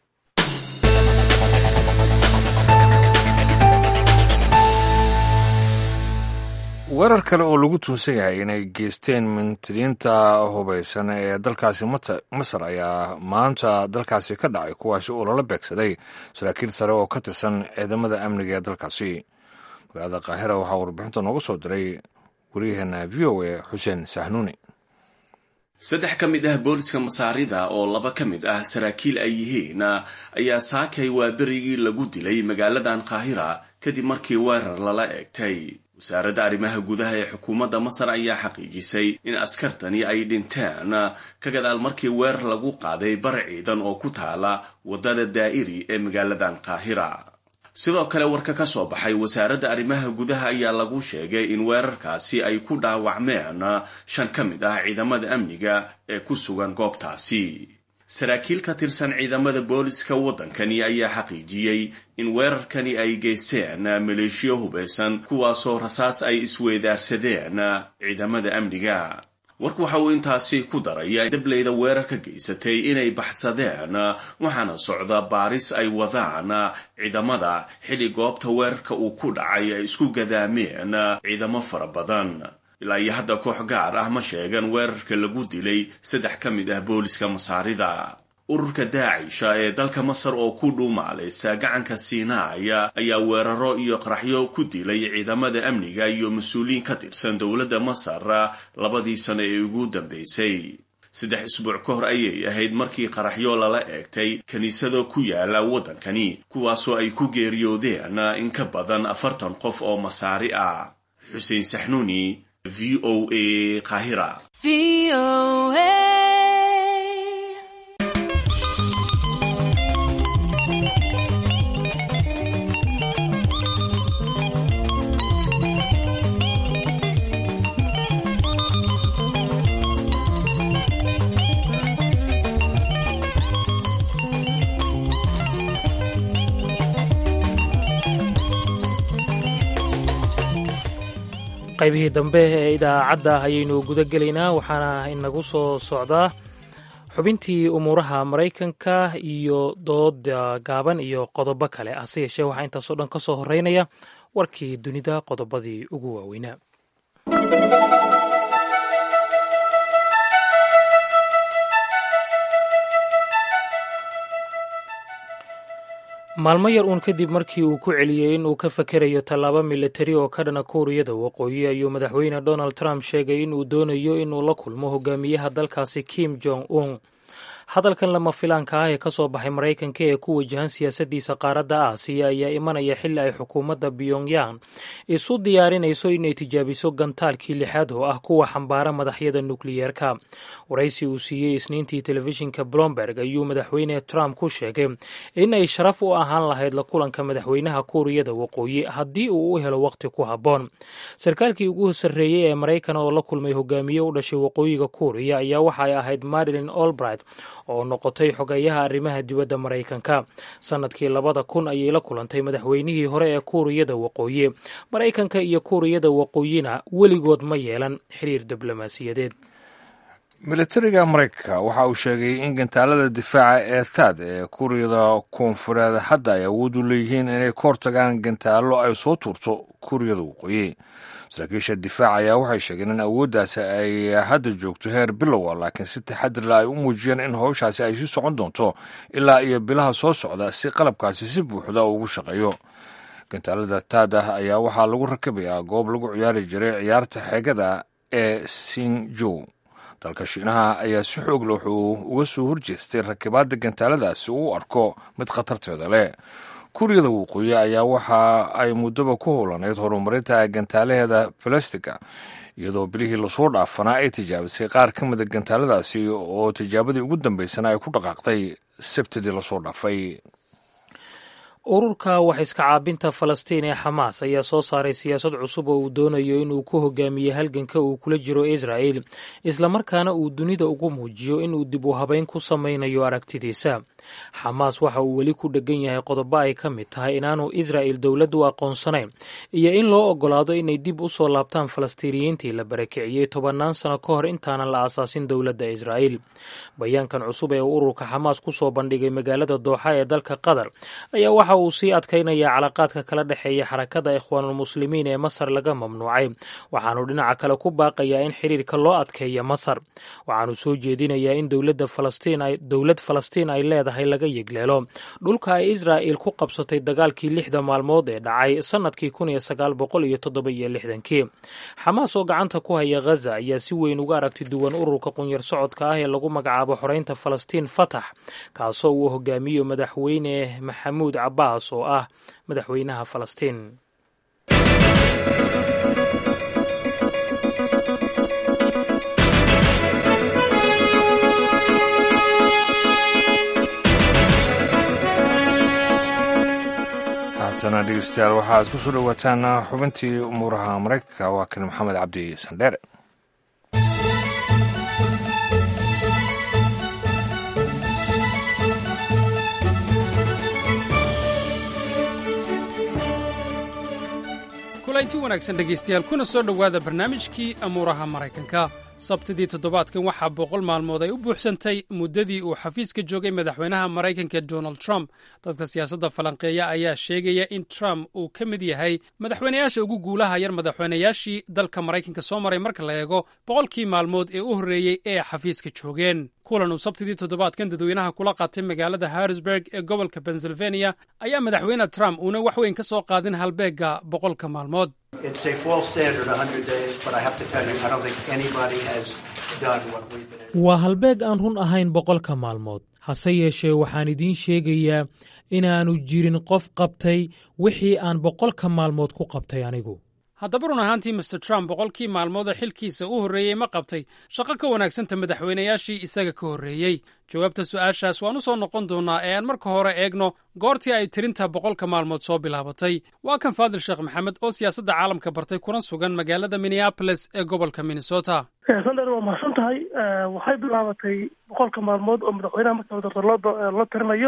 weerar kale oo lagu tuunsan yahay inay geysteen mintidiinta hubaysan ee dalkaasi masar ayaa maanta dalkaasi ka dhacay kuwaasi oo lala beegsaday saraakiil sare oo ka tirsan ciidamada amniga ee dalkaasi magaalada kaahira waxaa warbixinta nooga soo diray waryaheena v o a xuseen sahnuuni saddex ka mid ah booliska masaarida oo laba ka mid ah saraakiil ay yihiin ayaa saakay waa berigii lagu dilay magaaladan kaahira kadib markii weerar lala eegtay wasaaradda arrimaha gudaha ee xukuumadda masar ayaa xaqiijisay in askartani ay dhinteen ka gadaal markii weerar lagu qaaday bar ciidan oo ku taala waddada daa'iri ee magaaladan kaahira sidoo kale warka ka soo baxay wasaaradda arrimaha gudaha ayaa lagu sheegay in weerarkaasi ay ku dhaawacmeen shan ka mid ah ciidamada amniga ee ku sugan goobtaasi saraakiil ka tirsan ciidamada booliska waddankani ayaa xaqiijiyey in weerarkani ay geysteen maleeshiyo hubaysan kuwaasoo rasaas ay isweedaarsadeen ciidamada amniga warku waxa uu intaasi ku daraya dableyda weerarka geysatay inay baxsadeen waxaana socda baaris ay wadaan ciidamada xilli goobta weerarka uu ku dhacay ay isku gadaameen ciidamo fara badan ilaa iyo hadda koox gaar ah ma sheegan weerarka lagu dilay saddex ka mid ah booliska masaarida ururka daacisha ee dalka masar oo ku dhuumaalaysa gacanka siinaaya ayaa weeraro iyo qaraxyo ku dilay ciidamada amniga iyo mas-uuliyiin ka tirsan dowladda masar labadii sano ee ugu dambeysay saddex isbuuc ka hor ayay ahayd markii qaraxyo lala eegtay kiniisado ku yaala waddankani kuwaasoo ay ku geeriyoodeen in ka badan afartan qof oo masaari ah xuseen saxnuuni v o a qaahira qaybihii dambe ee idaacadda ayaynu guda gelaynaa waxaana inagu soo socdaa xubintii umuuraha maraykanka iyo dooda gaaban iyo qodobo kale hase yeeshee waxaa intaasoo dhan ka soo horeynaya warkii dunida qodobadii ugu waaweynaa maalmo yar uun kadib markii uu ku celiyey in uu ka fakerayo tallaabo militari oo ka dhana kuuriyada waqooyi ayuu madaxweyne donald trump sheegay in uu doonayo inuu la kulmo hogaamiyaha dalkaasi kim jong un hadalkan lama filaanka ah ee ka soo baxay maraykanka ee ku wajahan siyaasaddiisa qaaradda aasiya ayaa imanaya xilli ay xukuumadda pyongyang isu diyaarinayso inay tijaabiso gantaalkii lixaad oo ah kuwa xambaara madaxyada nukliyeerka waraysi uu siiyey isniintii telefishinka blomberg ayuu madaxweyne trump ku sheegay in ay sharaf u ahaan lahayd la kulanka madaxweynaha kuuriyada waqooyi haddii uu u helo waqti ku habboon sarkaalkii ugu sarreeyey ee maraykan oo la kulmay hogaamiye u dhashay waqooyiga kuuriya ayaa waxa ay ahayd marilyn olbright oo noqotay xogeeyaha arrimaha dibadda maraykanka sannadkii labada kun ayay la kulantay madaxweynihii hore ee kuuriyada waqooyi maraykanka iyo kuuriyada waqooyina weligood ma yeelan xiriir diblomaasiyadeed militariga maraykanka waxa uu sheegay in gantaalada difaaca ee taad ee kuuriyada koonfureed hadda ay awood u leeyihiin inay ka hortagaan gantaallo ay soo tuurto kuuriyada waqooyi saraakiisha difaaca ayaa waxay sheegeen in awooddaasi ay hadda joogto heer bilowa laakiin si taxadirla ay u muujiyeen in howshaasi ay sii socon doonto ilaa iyo bilaha soo socda si qalabkaasi si buuxda ugu shaqeeyo gantaalada taad ah ayaa waxaa lagu rakabayaa goob lagu ciyaari jiray ciyaarta xeegada ee sinjow dalka shiinaha ayaa si xoog leh wuxuu uga soo horjeestay rakibaadda gantaaladaasi uu u arko mid khatarteeda leh kuuriyada waqooyi ayaa waxa ay muddoba ku howlaneyd horumarinta gantaalaheeda balastiga iyadoo bilihii lasoo dhaafanaa ay tijaabisay qaar ka mida gantaaladaasi oo tijaabadii ugu dambeysana ay ku dhaqaaqday sabtidii lasoo dhaafay ururka wax iska caabinta falastiin ee xamaas ayaa soo saaray siyaasad cusub oo uu doonayo inuu ku hogaamiye halganka uu kula jiro israa'il islamarkaana uu dunida ugu muujiyo inuu dib u habeyn ku samaynayo aragtidiisa xamaas waxa uu weli ku dhegan yahay qodobo ay ka mid tahay inaanu israa'il dowlad u aqoonsanayn iyo in loo ogolaado inay dib u soo laabtaan falastiiniyiintii la barakiciyey tobannaan sano ka hor intaanan la aasaasin dowladda israa'il bayaankan cusub ee uu ururka xamaas ku soo bandhigay magaalada dooxa ee dalka qatar ayaa waxa uu sii adkaynaya calaqaadka kala dhexeeya xarakada ikhwaanulmuslimiin ee masar laga mamnuucay waxaanu dhinaca kale ku baaqayaa in xiriirka loo adkeeya masar waxaanu soo jeedinayaa in dowladda falastiin dowlad falastiin ay leedahay laga yegleelo dhulka ay israa'il ku qabsatay dagaalkii lixda maalmood ee dhacay sannadkii kun iyo sagaal boqol iyo toddoba iyo lixdankii xamaas oo gacanta ku haya ghaza ayaa si weyn uga aragti duwan ururka qunyar socodka ah ee lagu magacaabo xoreynta falastiin fatax kaasoo uu hogaamiyo madaxweyne maxamuud cabaas oo ah madaxweynaha falastiin haatana dhegeystayaal waxaad ku soo dhowaataan xubintii umuuraha maraykanka waa kan maxamed cabdi sandheere kulanti wanaagsan dhegaystayaal kuna soo dhowaada barnaamijkii amuuraha maraykanka sabtidii toddobaadkan waxaa boqol maalmood ay u buuxsantay muddadii uu xafiiska joogay madaxweynaha maraykanka donald trump dadka siyaasadda falanqeeya ayaa sheegaya in trump uu ka mid yahay madaxweynayaasha ugu guulaha yar madaxweynayaashii dalka maraykanka soo maray marka la eego boqolkii maalmood ee u horreeyey ee xafiiska joogeen kulan uu sabtidii toddobaadkan dadweynaha kula qaatay magaalada harrisburg ee gobolka pennsylvania ayaa madaxweyne trump uuna wax weyn ka soo qaadin halbeegga boqolka maalmood waa halbeeg aan run ahayn boqolka maalmood hase yeeshee waxaan idiin sheegayaa inaannu jirin qof qabtay wixii aan boqolka maalmood ku qabtay anigu haddaba run ahaantii master trump boqolkii maalmood oo xilkiisa u horreeyey ma qabtay shaqo ka wanaagsanta madaxweynayaashii isaga ka horreeyey jawaabta su'aashaas waan u soo noqon doonnaa ee aan marka hore eegno goortii ay tirinta boqolka maalmood soo bilaabatay waa kan faadil sheekh maxamed oo siyaasadda caalamka bartay kuna sugan magaalada minneabolis ee gobolka minnesota sandar waa mahadsan tahay waxay bilaabatay boqolka maalmood oo madaxweynaha marka doorta loo loo tirinayo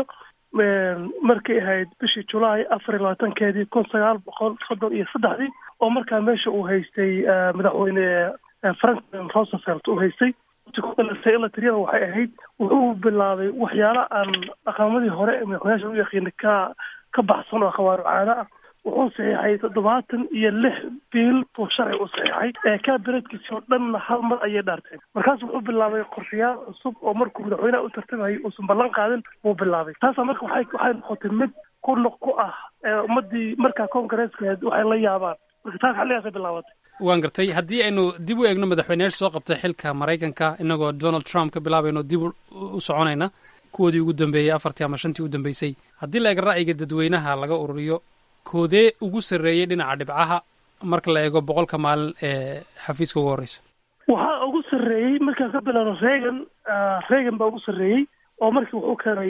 markay ahayd bishii julaay afar iyo labaatankeedii kun sagaal boqol soddon iyo saddexdii oo markaa meesha uu haystay madaxweyne franklin roosevelt uu haystay in la tiriyada waxay ahayd wuxuu bilaabay waxyaala aan dhaqamadii hore ee madaxweynaasha u yaqiinay ka ka baxsan oo khawaaru caada ah wuxuu saxiixay toddobaatan iyo lix biil buu sharci u saxiixay ee kabineedkiisi oo dhanna hal mar ayay dhaarteen markaas wuxuu bilaabay qorshayaal cusub oo markuu madaxweynaha u tartamayay uusan ballan qaadin wuu bilaabay taasa marka waxay waxay noqotay mid ku noq ku ah ummadii markaa koongareeskeed waxay la yaabaan marka taas xilligaasay bilaabatay waan gartay haddii aynu dib u eegno madaxweyneyaasha soo qabtay xilka maraykanka inagoo donald trump ka bilaabayno dib u soconayna kuwoodii ugu dambeeyey afartii ama shantii u dambeysay haddii la eego ra'yiga dadweynaha laga ururiyo koodee ugu sarreeyey dhinaca dhibcaha marka la eego boqolka maalin ee xafiiska ugu horreysa waxaa ugu sarreeyey markaan ka bilaabno reagan reagan baa ugu sarreeyey oo markii wuxuu keenay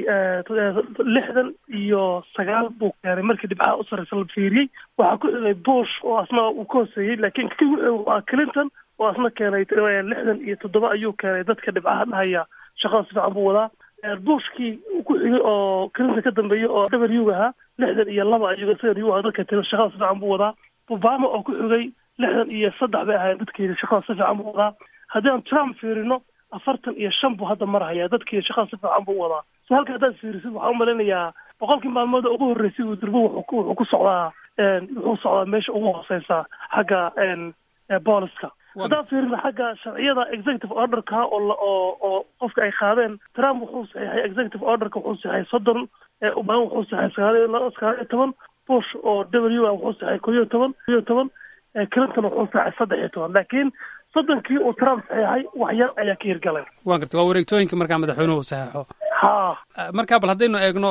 lixdan iyo sagaal buu keenay markii dhibcaha u sarreysa la fiiriyey waxaa ku xigay bush oo asna uu ka hooseeyey laakiin kii wuxuu waa clinton oo asna keenay lixdan iyo toddoba ayuu keenay dadka dhibcaha dhahaya shaqada si fiican buu wadaa bushkii ku xigay oo clinton ka dambeeyey oo w ahaa lixdan iyo laba ayuu isaga u ahaa dadka tiri shaqada si fiican buu wadaa obama oo ku xigay lixdan iyo saddex bay ahaayeen dadkeeda shaqada si fiican buu wadaa haddii aan trump fiirino afartan iyo shan buu hadda marhayaa dadkeeda shaqada si fiican buu wadaa so halka haddaad fiirisid waxaa u malaynayaa boqolkii maalmood ugu horreysay uu durbo wuxuu ku socdaa wuxuu socdaa meesha ugu hooseysa xagga booliska haddaan fiirino xagga sharciyada executive orderka oo oo oo qofka ay qaadeen trump wuxuu saxiixay executive orderka wuxuu saxiixay soddon obama wuxuu saxiixay sagaal sagaal iyo toban bush oo w a wuxuu saxiixay ko iyo toban ko iyo toban clinton wuxuu saxiixay saddex iyo toban laakiin soddonkii uu trump saxiixay wax yar ayaa ka hirgalay waan gartay waa wareegtooyinka markaa madaxweynuhu saxeixo ha markaa bal haddaynu eegno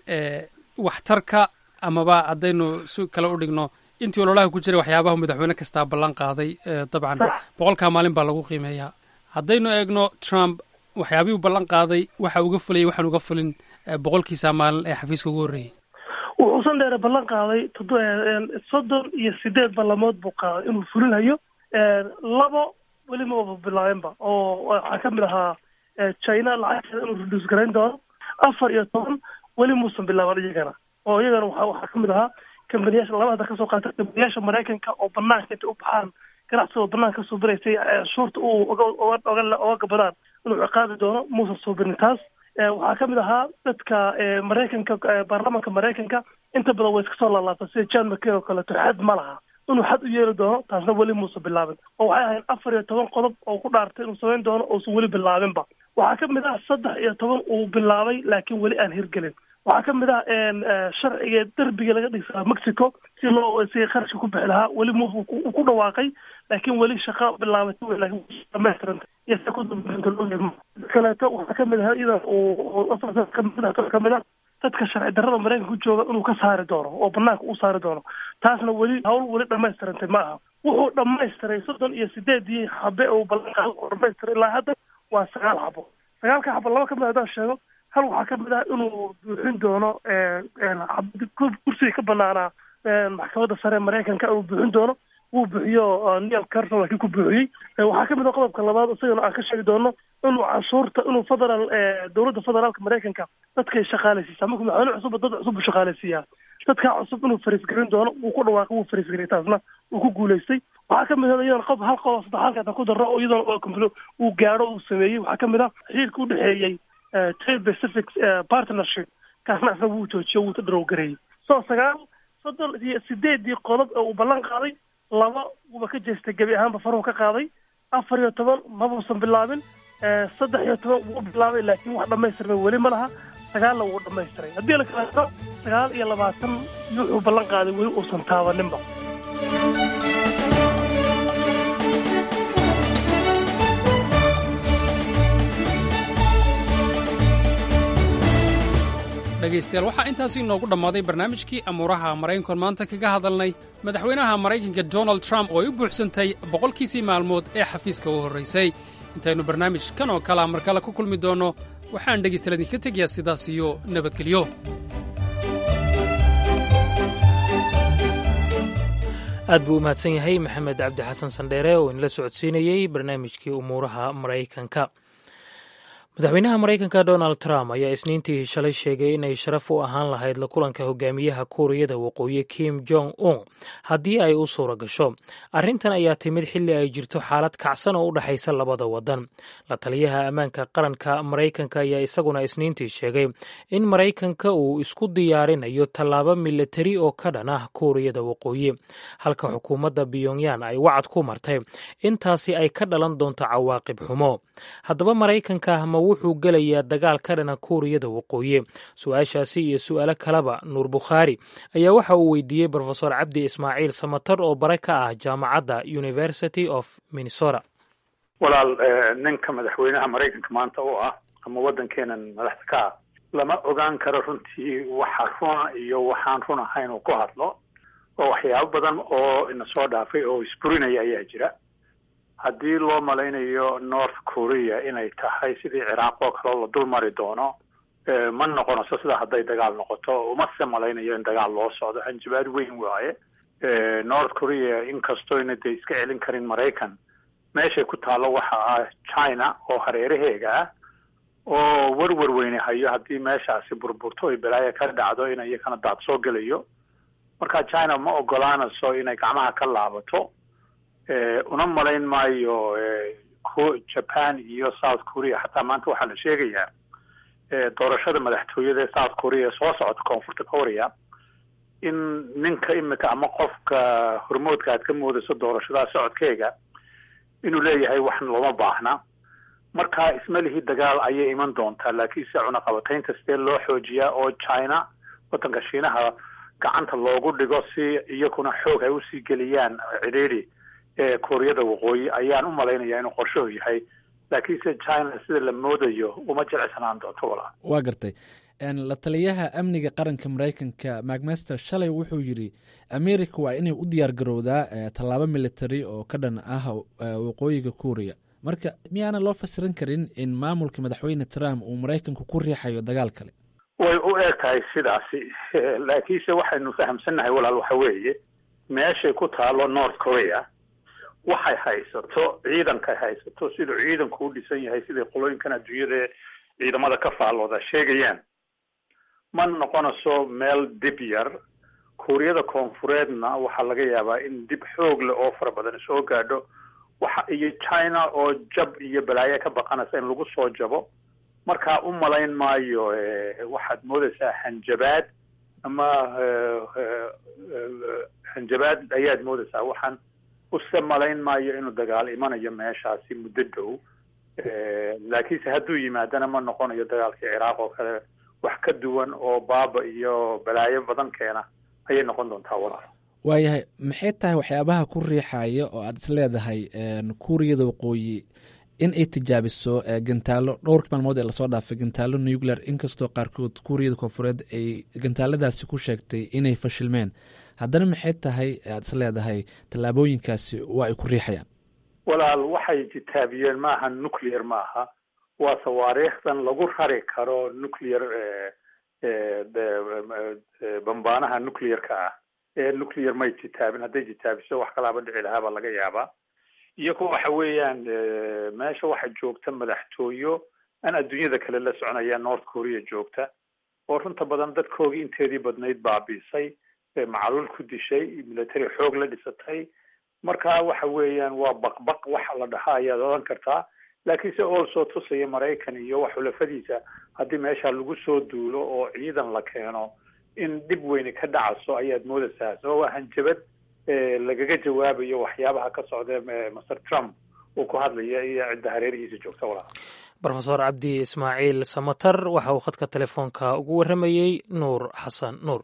waxtarka amaba haddaynu si kale u dhigno intii ololaha ku jiray waxyaabaha madaxweyne kastaa ballan qaaday dabcan boqolkaa maalin baa lagu qiimeeyaa haddaynu eegno trump waxyaabihii u ballan qaaday waxa uga fulayay waxaan uga fulin boqolkiisa maalin ee xafiiska ugu horreeyey wuxuusan dheere ballan qaaday soddon iyo sideed ballamood buu qaaday inuu fulinayo labo weli maba bilaabeenba oo waxaa ka mid ahaa china lacagteeda inuu reduce garayn doono afar iyo toban weli muusan bilaaban iyagana oo iyagana waxa waxaa ka mid ahaa kambaniyaasha laba hadda kasoo qaata kambaniyaasha maraykanka oo banaanka intay u baxaan ganacsigoo banaanka kasoo baraysay shuurta uu oga oga oga gabadaan inuu ciqaabi doono muusan suubinin taas waxaa ka mid ahaa dadka maraykanka baarlamanka maraykanka inta badan way iska soo laalaabta sida john mccain oo kaleeto xad ma laha inuu xad u yeeli doono taasna weli muusan bilaabin oo waxay ahayd afar iyo toban qodob oo ku dhaartay inuu samayn doono uusan weli bilaabinba waxaa ka mid ah saddex iyo toban uu bilaabay laakiin weli aan hirgelin waxaa ka mid ah sharciga derbiga laga dhigsaa mexico si loo si qarashka ku bixi lahaa weli mu uu ku dhawaaqay laakiin weli shaqa bilaabatay laakiin dhamaystiranta iyo se ku dambeynta kaleeto waxaa ka mid ah idan uu ka mid ah dadka sharci darrada maraykanka ku jooga inuu ka saari doono oo banaanka u saari doono taasna weli hawl weli dhamaystirantay ma aha wuxuu dhamaystiray soddon iyo sideedii xabe uu ballan qaado oo dhamaystiray ilaa hadda waa sagaal xabo sagaalka xabo laba ka mid haddaan sheego hal waxaa ka mid ah inuu buuxin doono kursiga ka banaanaa maxkamadda sare ee maraykanka inuu buuxin doono wuu buuxiyo neil carson laakiin ku buuxiyey waxaa ka mid ah qodobka labaad isagana aan ka sheegi doono inuu canshuurta inuu federal dowladda federaalka maraykanka dadkay shaqaalaysiisaa markuu madaxweyne cusubba dad cusub buu shaqaalaysiiyaa dadkaa cusub inuu fariisgelin doono wuu ku dhawaaqay wuu fariisgeliyay taasna wuu ku guulaystay waxaa ka mid ah iyadana qof hal qodob saddex halkaatan ku darro oo iyadana oo compl uu gaadho uu sameeyey waxaa ka mid ah xiriirka u dhexeeyey trade pacific partnership kaasna isna wuu joojiyo wuu dharow gareeyey so sagaal soddon iyo sideedii qodob ee uu ballan qaaday laba wuuba ka jeestay gebi ahaanba faruhu ka qaaday afar iyo toban mabuusan bilaabin saddex iyo toban wuu bilaabay laakiin wax dhammaystirmay weli ma laha sagaalna wuu dhammaystiray haddii la kaleeto sagaal iyo labaatan wuxuu ballan qaaday weli uusan taabaninba dhegaystayaal waxaa intaasi inoogu dhammaaday barnaamijkii amuuraha maraykankoon maanta kaga hadalnay madaxweynaha maraykanka donald trump oo ay u buuxsantay boqolkiisii maalmood ee xafiiska u horraysay intaynu barnaamij kan oo kalea mar kale ku kulmi doonno waxaan dhegaystayaal idinka tegayaa sidaas iyo nabadgelyo aad buu u mahadsan yahay maxamed cabdi xasan sandheere oo inala socodsiinayey barnaamijkii umuuraha maraykanka madaxweynaha maraykanka donald trump ayaa isniintii shalay sheegay inay sharaf u ahaan lahayd la kulanka hogaamiyaha kuuriyada waqooyi kim jong un haddii ay u suura gasho arrintan ayaa timid xilli ay jirto xaalad kacsan oo u dhexaysa labada wadan la taliyaha ammaanka qaranka maraykanka ayaa isaguna isniintii sheegay in maraykanka uu isku diyaarinayo tallaabo milatari oo ka dhan ah kuuriyada waqooyi halka xukuumadda pyongyan ay wacad ku martay intaasi ay ka dhalan doonto cawaaqib xumo haddaba maraykanka ma wuxuu gelayaa dagaal ka dhana kuuriyada waqooyi su-aashaasi iyo su'aalo kaleba nuur bukhaari ayaa waxa uu weydiiyey brofesor cabdi ismaaciil samatar oo bare ka ah jaamacadda university of minnesota walaal ninka madaxweynaha maraykanka maanta u ah ama waddankeenan madaxda ka ah lama ogaan karo runtii waxa runa iyo waxaan run ahayn uu ku hadlo oo waxyaabo badan oo ina soo dhaafay oo isburinaya ayaa jira haddii loo malaynayo north korea inay tahay sidii ciraaq oo kaleo la dul mari doono ma noqonayso sida hadday dagaal noqoto umase malaynayo in dagaal loo socdo hanjabaad weyn waaye north korea inkastoyna dee iska celin karin maraykan meeshay ku taallo waxa ah china oo hareeraheega ah oo werwer weyne hayo haddii meeshaasi burburto oy balaaya ka dhacdo in iyakana daad soo gelayo marka china ma ogolaanayso inay gacmaha ka laabato una malayn maayo japan iyo south korea xataa maanta waxaa la sheegayaa doorashada madaxtooyada ee south korea soo socota koonfurta korea in ninka imika ama qofka hormoodka aad ka moodayso doorashadaha socodkeega inuu leeyahay waxna looma baahna marka ismalihii dagaal ayay iman doontaa laakiinse cunaqabataynta sidee loo xoojiyaa oo china waddanka shiinaha gacanta loogu dhigo si iyakuna xoog ay usii geliyaan cidhiidhi kooriyada waqooyi ayaan u malaynayaa inuu qorshuhu yahay laakiinse china sida la moodayo uma jilicsanaan doonto walaa waa gartay la taliyaha amniga qaranka maraykanka macmaster shalay wuxuu yidhi america waa inay u diyaar garowdaa tallaabo military oo ka dhan ah waqooyiga kuuriya marka miyaana loo fasirin karin in maamulka madaxweyne trump uu maraykanku ku riixayo dagaal kale way u eg tahay sidaasi laakiinse waxaynu fahamsannahay walaal waxa weeye meeshay ku taalo north korea waxay haysato ciidankay haysato siduu ciidanku u dhisan yahay siday qolooyinkan adduunyada ciidamada ka faallooda sheegayaan ma noqonayso meel dib yar kuuriyada koonfureedna waxaa laga yaabaa in dib xoog leh oo fara badan soo gaadho waxa iyo china oo jab iyo balaayo ka baqanaysa in lagu soo jabo marka u malayn maayo waxaad moodaysaa hanjabaad ama hanjabaad ayaad moodaysaa waxaan use malayn maayo inuu dagaal imanayo meeshaasi muddo dhow laakiinse hadduu yimaadana ma noqonayo dagaalkii ciraaq oo kale wax ka duwan oo baaba iyo balaayo badan keena ayay noqon doontaa walaal waayahay maxay tahay waxyaabaha ku riixaya oo aad is leedahay kuuriyada waqooyi in ay tijaabiso gantaalo dhowrka maalmood ee lasoo dhaafay gantaalo nuclear inkastoo qaarkood kuuriyada koonfureed ay gantaaladaasi ku sheegtay inay fashilmeen haddana maxay tahay aad is leedahay tallaabooyinkaasi waa ay ku riixayaan walaal waxay jitaabiyeen maaha nuclear maaha waa sawaariikhdan lagu rari karo nuclear bambaanaha nuclearka ah ee nuclear may jitaabin hadday jitaabiso wax kalaaba dhici lahaabaa laga yaabaa iyago waxa weeyaan meesha waxa joogta madaxtooyo aan adduunyada kale la soconaya north korea joogta oo runta badan dadkoogii inteedii badnayd baabiisay macaluul ku dishay military xoog la dhisatay marka waxa weeyaan waa baqbaq waxa la dhahaa ayaad odhan kartaa laakiinse also tusaya maraykan iyo wax xulafadiisa haddii meesha lagu soo duulo oo ciidan la keeno in dhib weyni ka dhacaso ayaad moodaysaa sabab waa hanjabad lagaga jawaabayo waxyaabaha ka socda master trump uu ku hadlaya iyo cidda hareerihiisa joogta walaa rofesor cabdi ismaaciil samatar waxa uu khadka telefoonka ugu warramayey nuur xasan nuur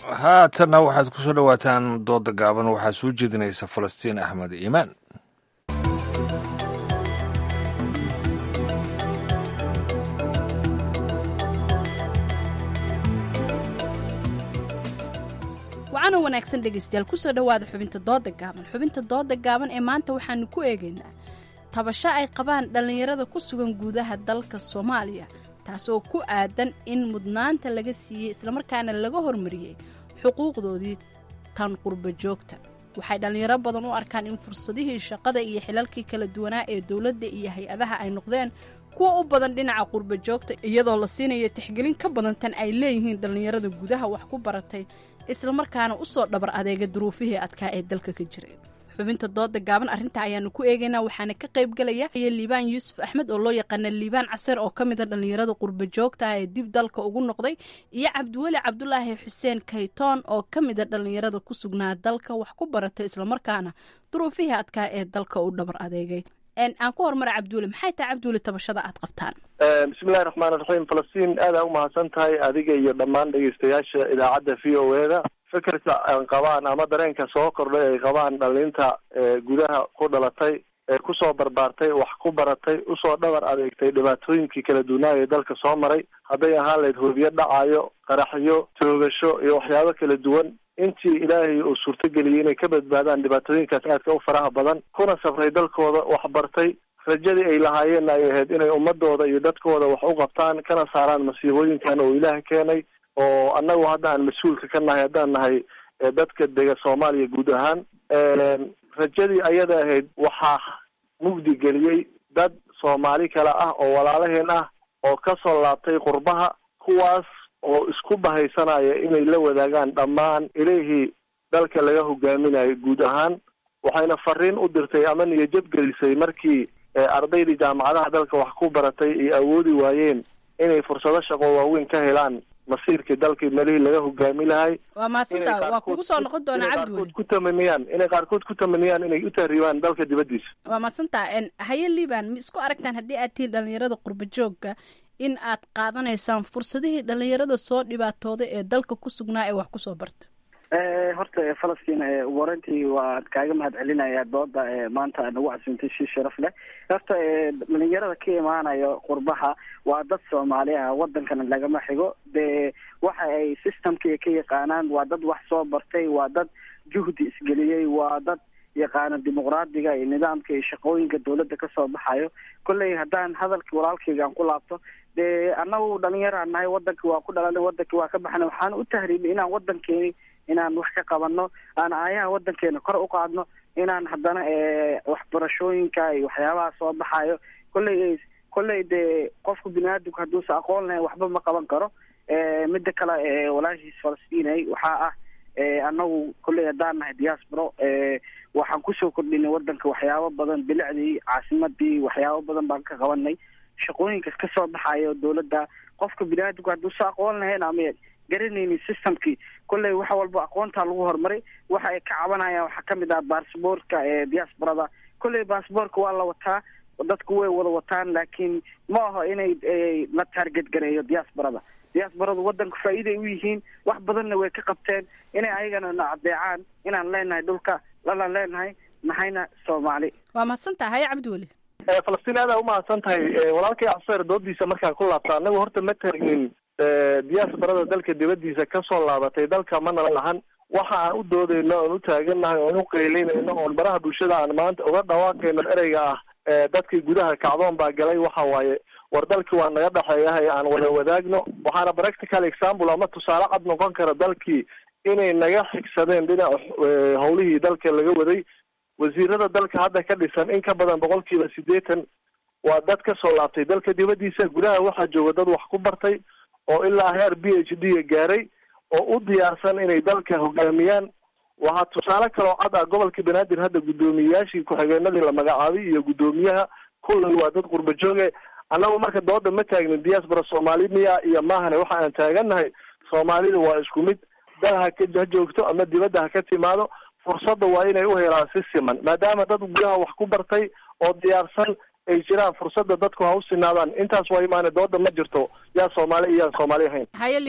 haatanna waxaad ku soo dhowaataan dooda gaaban waxaa soo jeedinaysa falastiin axmed iimaan wacaana wanaagsan dhegaystayaal kusoo dhowaada xubinta dooda gaaban xubinta dooda gaaban ee maanta waxaanu ku eegaynaa tabasho ay qabaan dhallinyarada ku sugan gudaha dalka soomaaliya taasoo ku aadan in mudnaanta laga siiyey islamarkaana laga hormariyey xuquuqdoodii tan qurba joogta waxay dhallinyaro badan u arkaan in fursadihii shaqada iyo xilalkii kala duwanaa ee dowladda iyo hay-adaha ay noqdeen kuwa u badan dhinaca qurba joogta iyadoo la siinayo tixgelin ka badan tan ay leeyihiin dhallinyarada gudaha wax ku baratay islamarkaana usoo dhabar adeega duruufihii adkaa ee dalka ka jiray xubinta dooda gaaban arrintaa ayaanu ku eegaynaa waxaana ka qayb galaya liibaan yuusuf axmed oo loo yaqaana liibaan caseer oo ka mid a dhallinyarada qurba joogta ah ee dib dalka ugu noqday iyo cabdiweli cabdulaahi xuseen kaytoon oo ka mid a dhallinyarada ku sugnaa dalka wax ku baratay islamarkaana duruufihii adkaa ee dalka u dhabar adeegay aan ku horumara cabdiweli maxay tahay cabdiweli tabashada aad qabtaan bismillahi raxmaan raxiim falastiin aada u mahadsan tahay adiga iyo dhammaan dhegeystayaasha idaacadda v o e da fikirka aan qabaan ama dareenka soo kordhay ay qabaan dhalinta gudaha ku dhalatay ee kusoo barbaartay wax ku baratay usoo dhabar adeegtay dhibaatooyinkii kala duwanaaga ee dalka soo maray hadday ahaan lahayd hoobiyo dhacayo qaraxyo toogasho iyo waxyaabo kala duwan intii ilaahay uu suurtageliyey inay ka badbaadaan dhibaatooyinkaas aadka u faraha badan kuna safray dalkooda wax bartay rajadii ay lahaayeenna ay ahayd inay ummadooda iyo dadkooda wax u qabtaan kana saaraan masiibooyinkan oo ilaah keenay oo annagu hadda aan mas-uulka ka nahay haddaan nahay dadka dega soomaaliya guud ahaan rajadii ayada ahayd waxaa mugdi geliyey dad soomaali kale ah oo walaalaheen ah oo kasoo laabtay qurbaha kuwaas oo isku bahaysanaya inay la wadaagaan dhammaan ilihii dalka laga hogaaminayo guud ahaan waxayna fariin u dirtay ama niyajab gelisay markii ardaydii jaamacadaha dalka wax ku baratay ay awoodi waayeen inay fursado shaqo waaweyn ka helaan masiirkii dalkii melihii laga hogaami lahay waa mahadsanta waa kugu soo noqon doonaa cabdiweli ku tamaniyaan inay qaarkood ku tamaniyaan inay u tahriibaan dalka dibaddiisa waa mahadsantaa haye liban ma isku aragtaan haddii aad tihiin dhalinyarada qurba joogga in aad qaadanaysaan fursadihii dhalinyarada soo dhibaatooday ee dalka ku sugnaa ee wax kusoo barta horta falastiin ugu horeyntii waa kaaga mahad celinaya dooda maanta nagu casuumtay si sharaf leh horta dhalinyarada ka imaanayo qurbaha waa dad soomaali ah wadankana lagama xigo dee waxa ay systemka ka yaqaanaan waa dad wax soo bartay waa dad juhdi isgeliyey waa dad yaqaano dimuqraadiga iyo nidaamka iyo shaqooyinka dawladda kasoo baxayo kolley haddaan hadalkii walaalkayga aan ku laabto dee annagu dhalinyaraan nahay wadanka waa ku dhalanay wadanka waa ka baxnay waxaan u tahriibnay inaan wadankeeni inaan wax ka qabano aan aayaha wadankeena kor u qaadno inaan haddana waxbarashooyinka iyo waxyaabaha soo baxayo kolley kolley dee qofku bini-aadamku hadduusa aqoon lahayn waxba ma qaban karo midda kale walaashiis falastinay waxaa ah annagu kolley haddaan nahay diasporo waxaan kusoo kordhinay wadanka waxyaabo badan bilicdii caasimadii waxyaabo badan baan ka qabanay shaqooyinkas kasoo baxayo dawladda qofka bini-aadamku hadduusa aqoon lahayn ama garanaynin systemkii kolley wax walba aqoontaa lagu horumaray waxa ay ka cabanayaan waxaa kamid ah baasboortka ee diasporada kolley baasboortka waa la wataa dadku way wada wataan laakiin ma aho inay la taarget gareeyo diasporada diasporadu wadanku faa'iiday u yihiin wax badanna way ka qabteen inay ayagana na adeecaan inaan leenahay dhulka lalaan leenahay nahayna soomaali waa mahadsantaha haye cabdiweli falastiin aada umahadsan tahay walaalkay caseer doodiisa markaan ku laabta anagu horta ma taagnin diasporada dalka dibadiisa kasoo laabatay dalka mana lahan waxa aan u doodayno oon u taagannahay oon u qeylinayno oon baraha bulshada aan maanta uga dhawaaqayno ereyga ah dadkii gudaha kacdoon baa galay waxa waaye war dalkii waa naga dhexeeyahay aan wada wadaagno waxaana practical example ama tusaale cad noqon kara dalkii inay naga xigsadeen dhinaca howlihii dalka laga waday wasiirada dalka hadda ka dhisan in ka badan boqolkiiba siddeetan waa dad kasoo laabtay dalka dibadiisa gudaha waxaa jooga dad wax ku bartay oo ilaa heer b h d gaaray oo u diyaarsan inay dalka hogaamiyaan waxaa tusaale kaloo cad ah gobolka banaadir hadda guddoomiyeyaashii ku-xigeenadii la magacaabay iyo guddoomiyaha kullay waa dad qurba jooge annagu marka dooda ma taagnin diaspora soomaali miya iyo maahane waxa aan taagannahay soomaalida waa isku mid dal ha ka ha joogto ama dibadda ha ka timaado fursadda waa inay u helaan si siman maadaama dad gudaha wax ku bartay oo diyaarsan ay jiraan fursadda dadku ha u sinaadaan intaas waa imaane dooda ma jirto yaa soomaali iyo yaan soomaali ahayn haye liban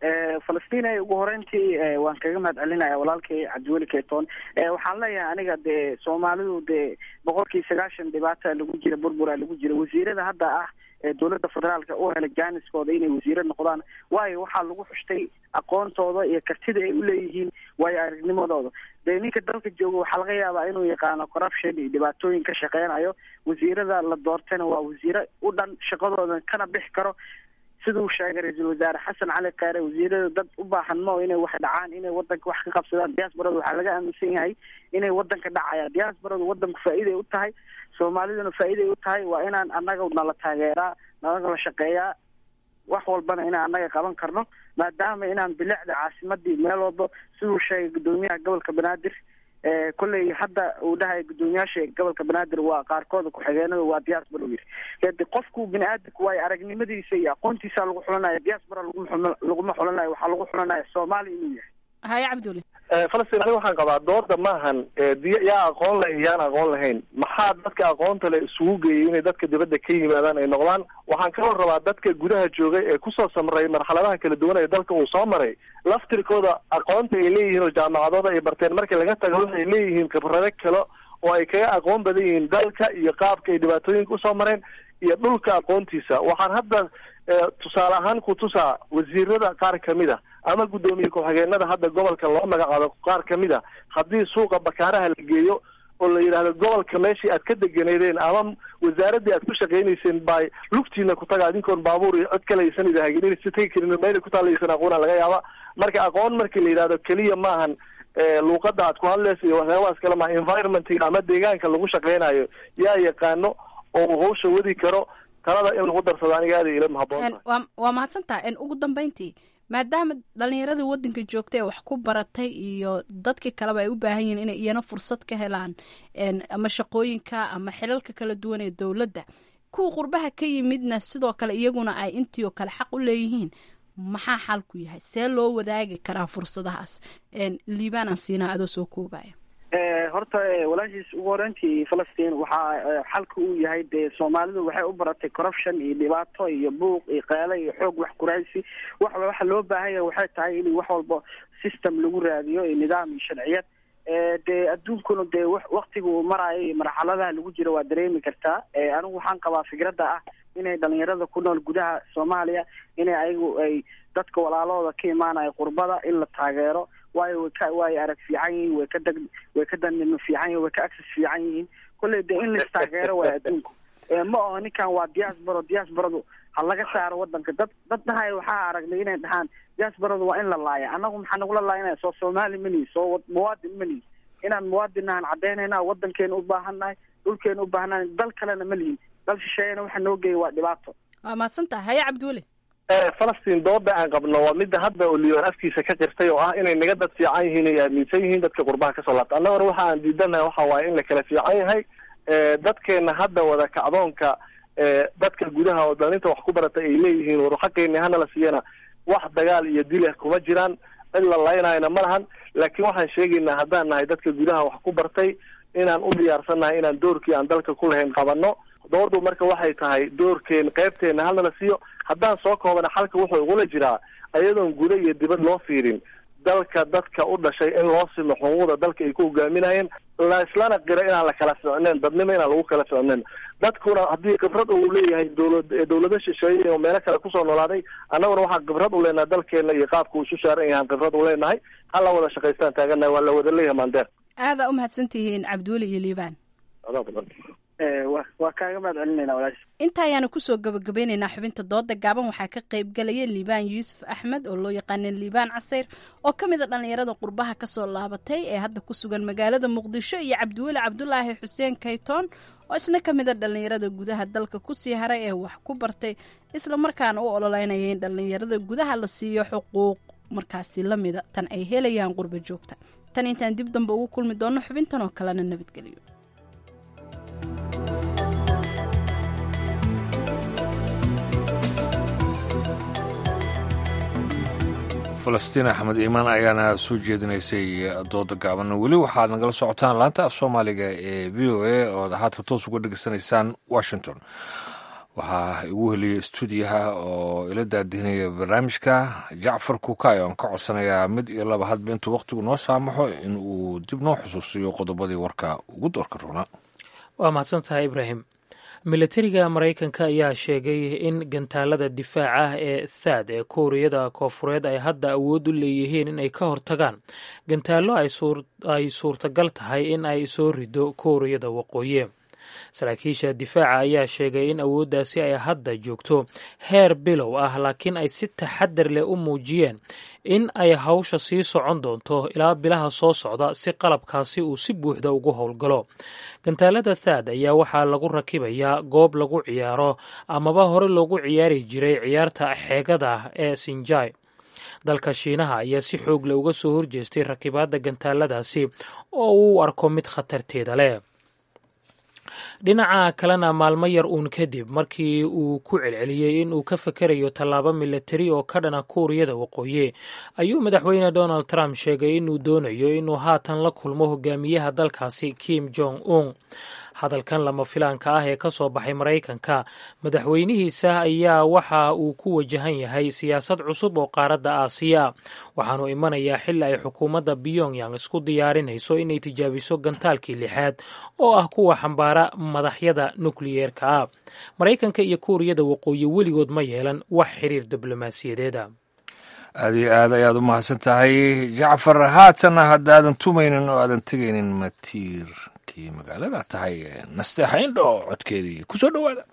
falastiin ugu horeyntii waan kaga mahad celinaya walaalkay cabdiweli keyton waxaan leeyahay aniga dee soomaalidu dee boqolkii sagaashan dhibaata lagu jira burbura lagu jira wasiirada hadda ah ee dowladda federaalka u helay jaaniskooda inay wasiiro noqdaan waayo waxaa lagu xushtay aqoontooda iyo kartida ay uleeyihiin waayo aragnimadooda dee ninka dalka jooga waxaa laga yaabaa inuu yaqaano corruption iyo dhibaatooyin ka shaqeynayo wasiirada la doortayna waa wasiiro u dhan shaqadooda kana bixi karo siduu sheegay ra-iisul wasaare xasan cali kheyre wasiirada dad u baahan mo inay wax dhacaan inay wadanka wax ka qabsadaan diaasbarada waxaa laga aaminsan yahay inay wadanka dhacayaan diaasbaradu wadanku faa-iiday u tahay soomaaliduna faa-iiday u tahay waa inaan annaga nala taageeraa nalaga la shaqeeyaa wax walbana inaan annaga qaban karno maadaama inaan bilicda caasimadii meel walba siduu sheegay guddoomiyaha gobolka banaadir kolley hadda uu dhahay guddoomiyaasha gobolka banaadir waa qaarkooda ku-xigeenada waa diaspora u yiri de qofku bini aadamku waayo aragnimadiisa iyo aqoontiisa lagu xulanaya diaspora laguma laguma xulanayo waxaa lagu xulanaya soomaali inuu yahay haye cabduli falastiin aniga waxaan qabaa dooda maahan yaa aqoon leh yaan aqoon lahayn maxaa dadka aqoonta le isugu geeyay inay dadka dibadda ka yimaadaan ay noqdaan waxaan kaloo rabaa dadka gudaha joogay ee kusoo samray marxaladaha kala duwan ee dalka uu soo maray laftirkooda aqoonta ay leeyihiin oo jaamacadooda ay barteen markii laga tago waxay leeyihiin khibrado kale oo ay kaga aqoon badan yihiin dalka iyo qaabka ay dhibaatooyinka usoo mareen iyo dhulka aqoontiisa waxaan hadda tusaale ahaan ku tusaa wasiirada qaar kamid a ama guddoomiye ku-xigeenada hadda gobolka loo magacaabo qaar kamid a haddii suuqa bakaaraha la geeyo oo la yidhaahdo gobolka meeshii aad ka deganeedeen ama wasaaraddii aad ku shaqaynayseen bay lugtiina ku taga adinkoon baabuur iyo cod kale aysan idahagin inaysa tegi karin meelay ku taalaysan aqoona laga yaaba marka aqoon markii la yidhahdo keliya maahan luuqada aad ku hadlaysa iyo waxyaabahaas kale maha environmentiga ama deegaanka lagu shaqaynayo yaa yaqaano oo uu hawsha wadi karo talada in lagu darsado aniga aada ila mahaboon waa waa mahadsan tahay ugu dambeyntii maadaama dhalinyaradii wadanka joogta ee wax ku baratay iyo dadkii kaleba ay u baahan yihiin inay iyana fursad ka helaan ama shaqooyinka ama xilalka kala duwan ee dowladda kuwa qurbaha ka yimidna sidoo kale iyaguna ay intii oo kale xaq u leeyihiin maxaa xalku yahay see loo wadaagi karaa fursadahaas liibaan aan siinaa adoo soo koobaya horta walaashiis ugu horeyntii falastiin waxaa xalka uu yahay dee soomaalidu waxay u baratay corruption iyo dhibaato iyo buuq iyo qeele iyo xoog wax kuraysi wax waxa loo baahanya waxay tahay in wax walba system lagu raadiyo iyo nidaam iyo sharciyad dee adduunkuna dee waktiga uu maraayo iyo marxaladaha lagu jiro waa dareemi kartaa anigu waxaan qabaa fikradda ah inay dhalinyarada ku nool gudaha soomaaliya inay ayagu ay dadka walaalahooda ka imaanayo qurbada in la taageero waayo way ka way arag fiican yihiin way ka dag way ka danimo fiican yihin way ka access fiican yihiin kolley de in lais taageero waay adduunku ma aho ninkan waa diaspora diasporadu ha laga saaro wadanka dad dad dhahay waxaa aragnay inay dhahaan diasporadu waa in la laaya annagu maxaa nagula laayanaya soo soomaali mani soo muwaadin mani inaan muwaadinahan caddeynayna wadankeena u baahannahay dhulkeena u baahannahay dal kalena ma lihin dal shisheeyana waxa noo geeya waa dhibaato waa mahadsan tahay haye cabdiweli falastiin dooda aan qabno waa midda hadda oo liyoon afkiisa ka qirtay oo ah inay naga dad fiican yihiin ay aaminsan yihiin dadka qurbaha kasoo laabta annaguna waxa aan diidanahay waxa waaye in la kala fiican yahay dadkeena hadda wada kacdoonka dadka gudaha oo dhalinta wax ku baratay ay leeyihiin war xaqeeni hana la siiyana wax dagaal iyo dileh kuma jiraan cid la laynayna ma lahan laakiin waxaan sheegaynaa haddaan nahay dadka gudaha wax ku bartay inaan u diyaarsannahay inaan doorkii aan dalka ku lahayn qabano doodu marka waxay tahay doorkeen qeybteena halna la siiyo haddaan soo koobana xalka wuxuu igula jiraa ayadoon guda iyo dibad loo fiirin dalka dadka u dhashay in loo simo xuquuqda dalka ay ku hogaaminayeen la islana qira inaan la kala ficneen dadnimo inaan lagu kala ficneen dadkuna haddii khibrad uu leeyahay dowlad dowlado shisheeye oo meelo kale kusoo noolaaday annaguna waxaan khibrad u leenahay dalkeena iyo qaabka uu isu saaran yahaan khibrad u leenahay ha la wada shaqaystaan taaganahay waa la wada leeyahay maandeer aadaa u mahadsan tihiin cabdiweli iyo liibaan waa kaaga mahad celinayna walaash inta ayaanu kusoo gabagabeyneynaa xubinta dooda gaaban waxaa ka qayb galaya liibaan yuusuf axmed oo loo yaqaana liibaan casayr oo ka mid a dhallinyarada qurbaha kasoo laabatay ee hadda ku sugan magaalada muqdisho iyo cabdiweli cabdulaahi xuseen kaytoon oo isna ka mid a dhallinyarada gudaha dalka kusii haray ee wax ku bartay islamarkaana u ololeynaya in dhallinyarada gudaha la siiyo xuquuq markaasi lamida tan ay helayaan qurba joogta tan intaan dib dambe ugu kulmi doono xubintan oo kalena nabadgeliyo falastiin axmed iimaan ayaana soo jeedinaysay dooda gaaban weli waxaad nagala socotaan laanta af soomaaliga ee v o a ood haata toos uga dhegeysanaysaan washington waxaa igu heliyey stuudiyaha oo ila daadihinaya barnaamijka jacfar kuukay oon ka codsanayaa mid iyo laba hadba intuu wakhtigu noo saamaxo in uu dib noo xusuusiyo qodobadii warka ugu doorka roona waa mahadsan tahay ibraahim milatariga maraykanka ayaa sheegay in gantaalada difaaca ee thaad ee kuuriyada koofureed ay hadda awood u leeyihiin in ay ka hortagaan gantaallo ay suurtagal tahay in ay soo rido kuuriyada waqooyi saraakiisha difaaca ayaa sheegay in awooddaasi ay hadda joogto heer bilow ah laakiin ay si taxadar leh u muujiyeen in ay hawsha sii socon doonto ilaa bilaha soo socda si qalabkaasi uu si buuxda ugu howlgalo gantaalada thaad ayaa waxaa lagu rakibayaa goob lagu ciyaaro amaba hore loogu ciyaari jiray ciyaarta xeegada ee sinjai dalka shiinaha ayaa si xoog leh uga soo horjeestay rakibaadda gantaaladaasi oo uu arko mid khatarteeda leh dhinaca kalena maalmo yar uun kadib markii uu ku celceliyey in uu ka fakerayo tallaabo milatari oo ka dhana kuuriyada waqooyi ayuu madaxweyne donald trump sheegay inuu doonayo inuu haatan la kulmo hogaamiyaha dalkaasi kim jong un hadalkan lama filaanka ah ee ka soo baxay maraykanka madaxweynihiisa ayaa waxa uu ku wajahan yahay siyaasad cusub oo qaaradda aasiya waxaanu imanayaa xili ay xukuumadda pyongyang isku diyaarinayso inay tijaabiso gantaalkii lixaad oo ah kuwa xambaara madaxyada nukliyeerka ah maraykanka iyo kuuriyada waqooyi weligood ma yeelan wax xiriir diblomaasiyadeeda aad iyo aad ayaad u mahadsan tahay jacfar haatanna haddaadan tumaynin oo aadan tegaynin matiir magaalada tahay nasteexa indho codkeedii ku soo dhowaada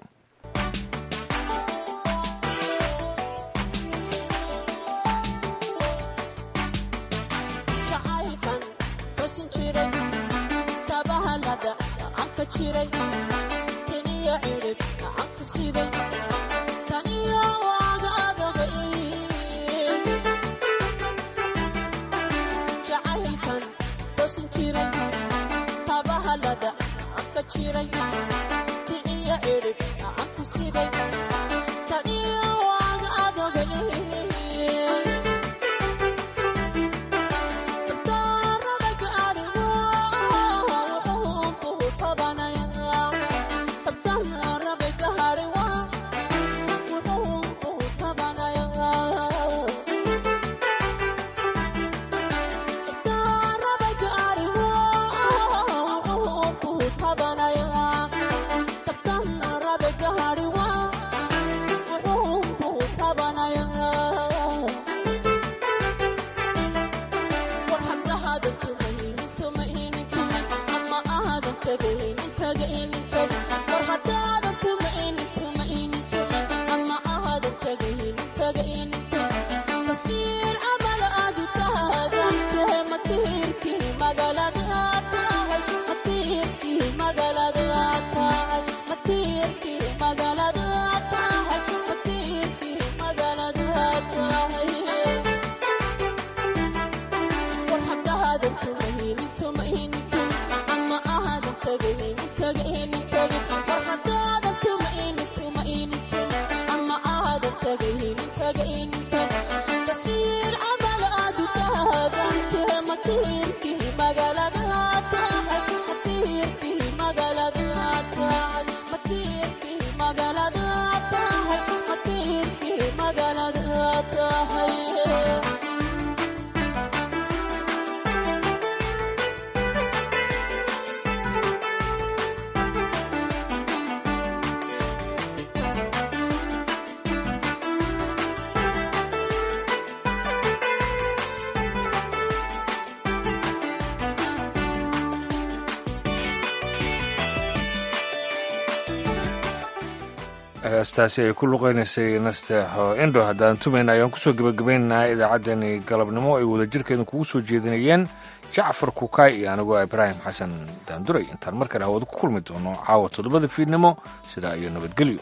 heestaasi ay ku luqeynaysay nasteexo indho haddaan tumayna ayaan kusoo gebagabaynaynaa idaacaddani galabnimo ay wadajirkeedu kugu soo jeedinayeen jacfar kukaay iyo anigoo ibraahim xasan daanduray intaan markale hawada ku kulmi doono caawa toddobada fiidnimo sidaa iyo nabadgelyo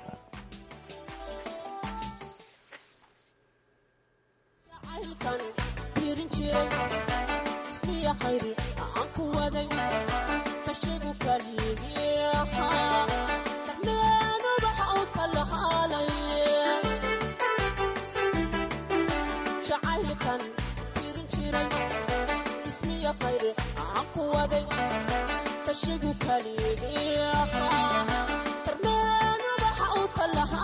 kashigu kaligiiha tarmeen waxa uu kalaha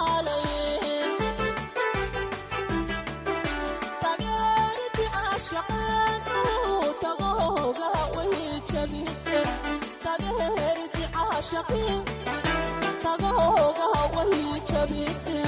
jabise tagaherdi caashaqi tagahoogaha wahii jabise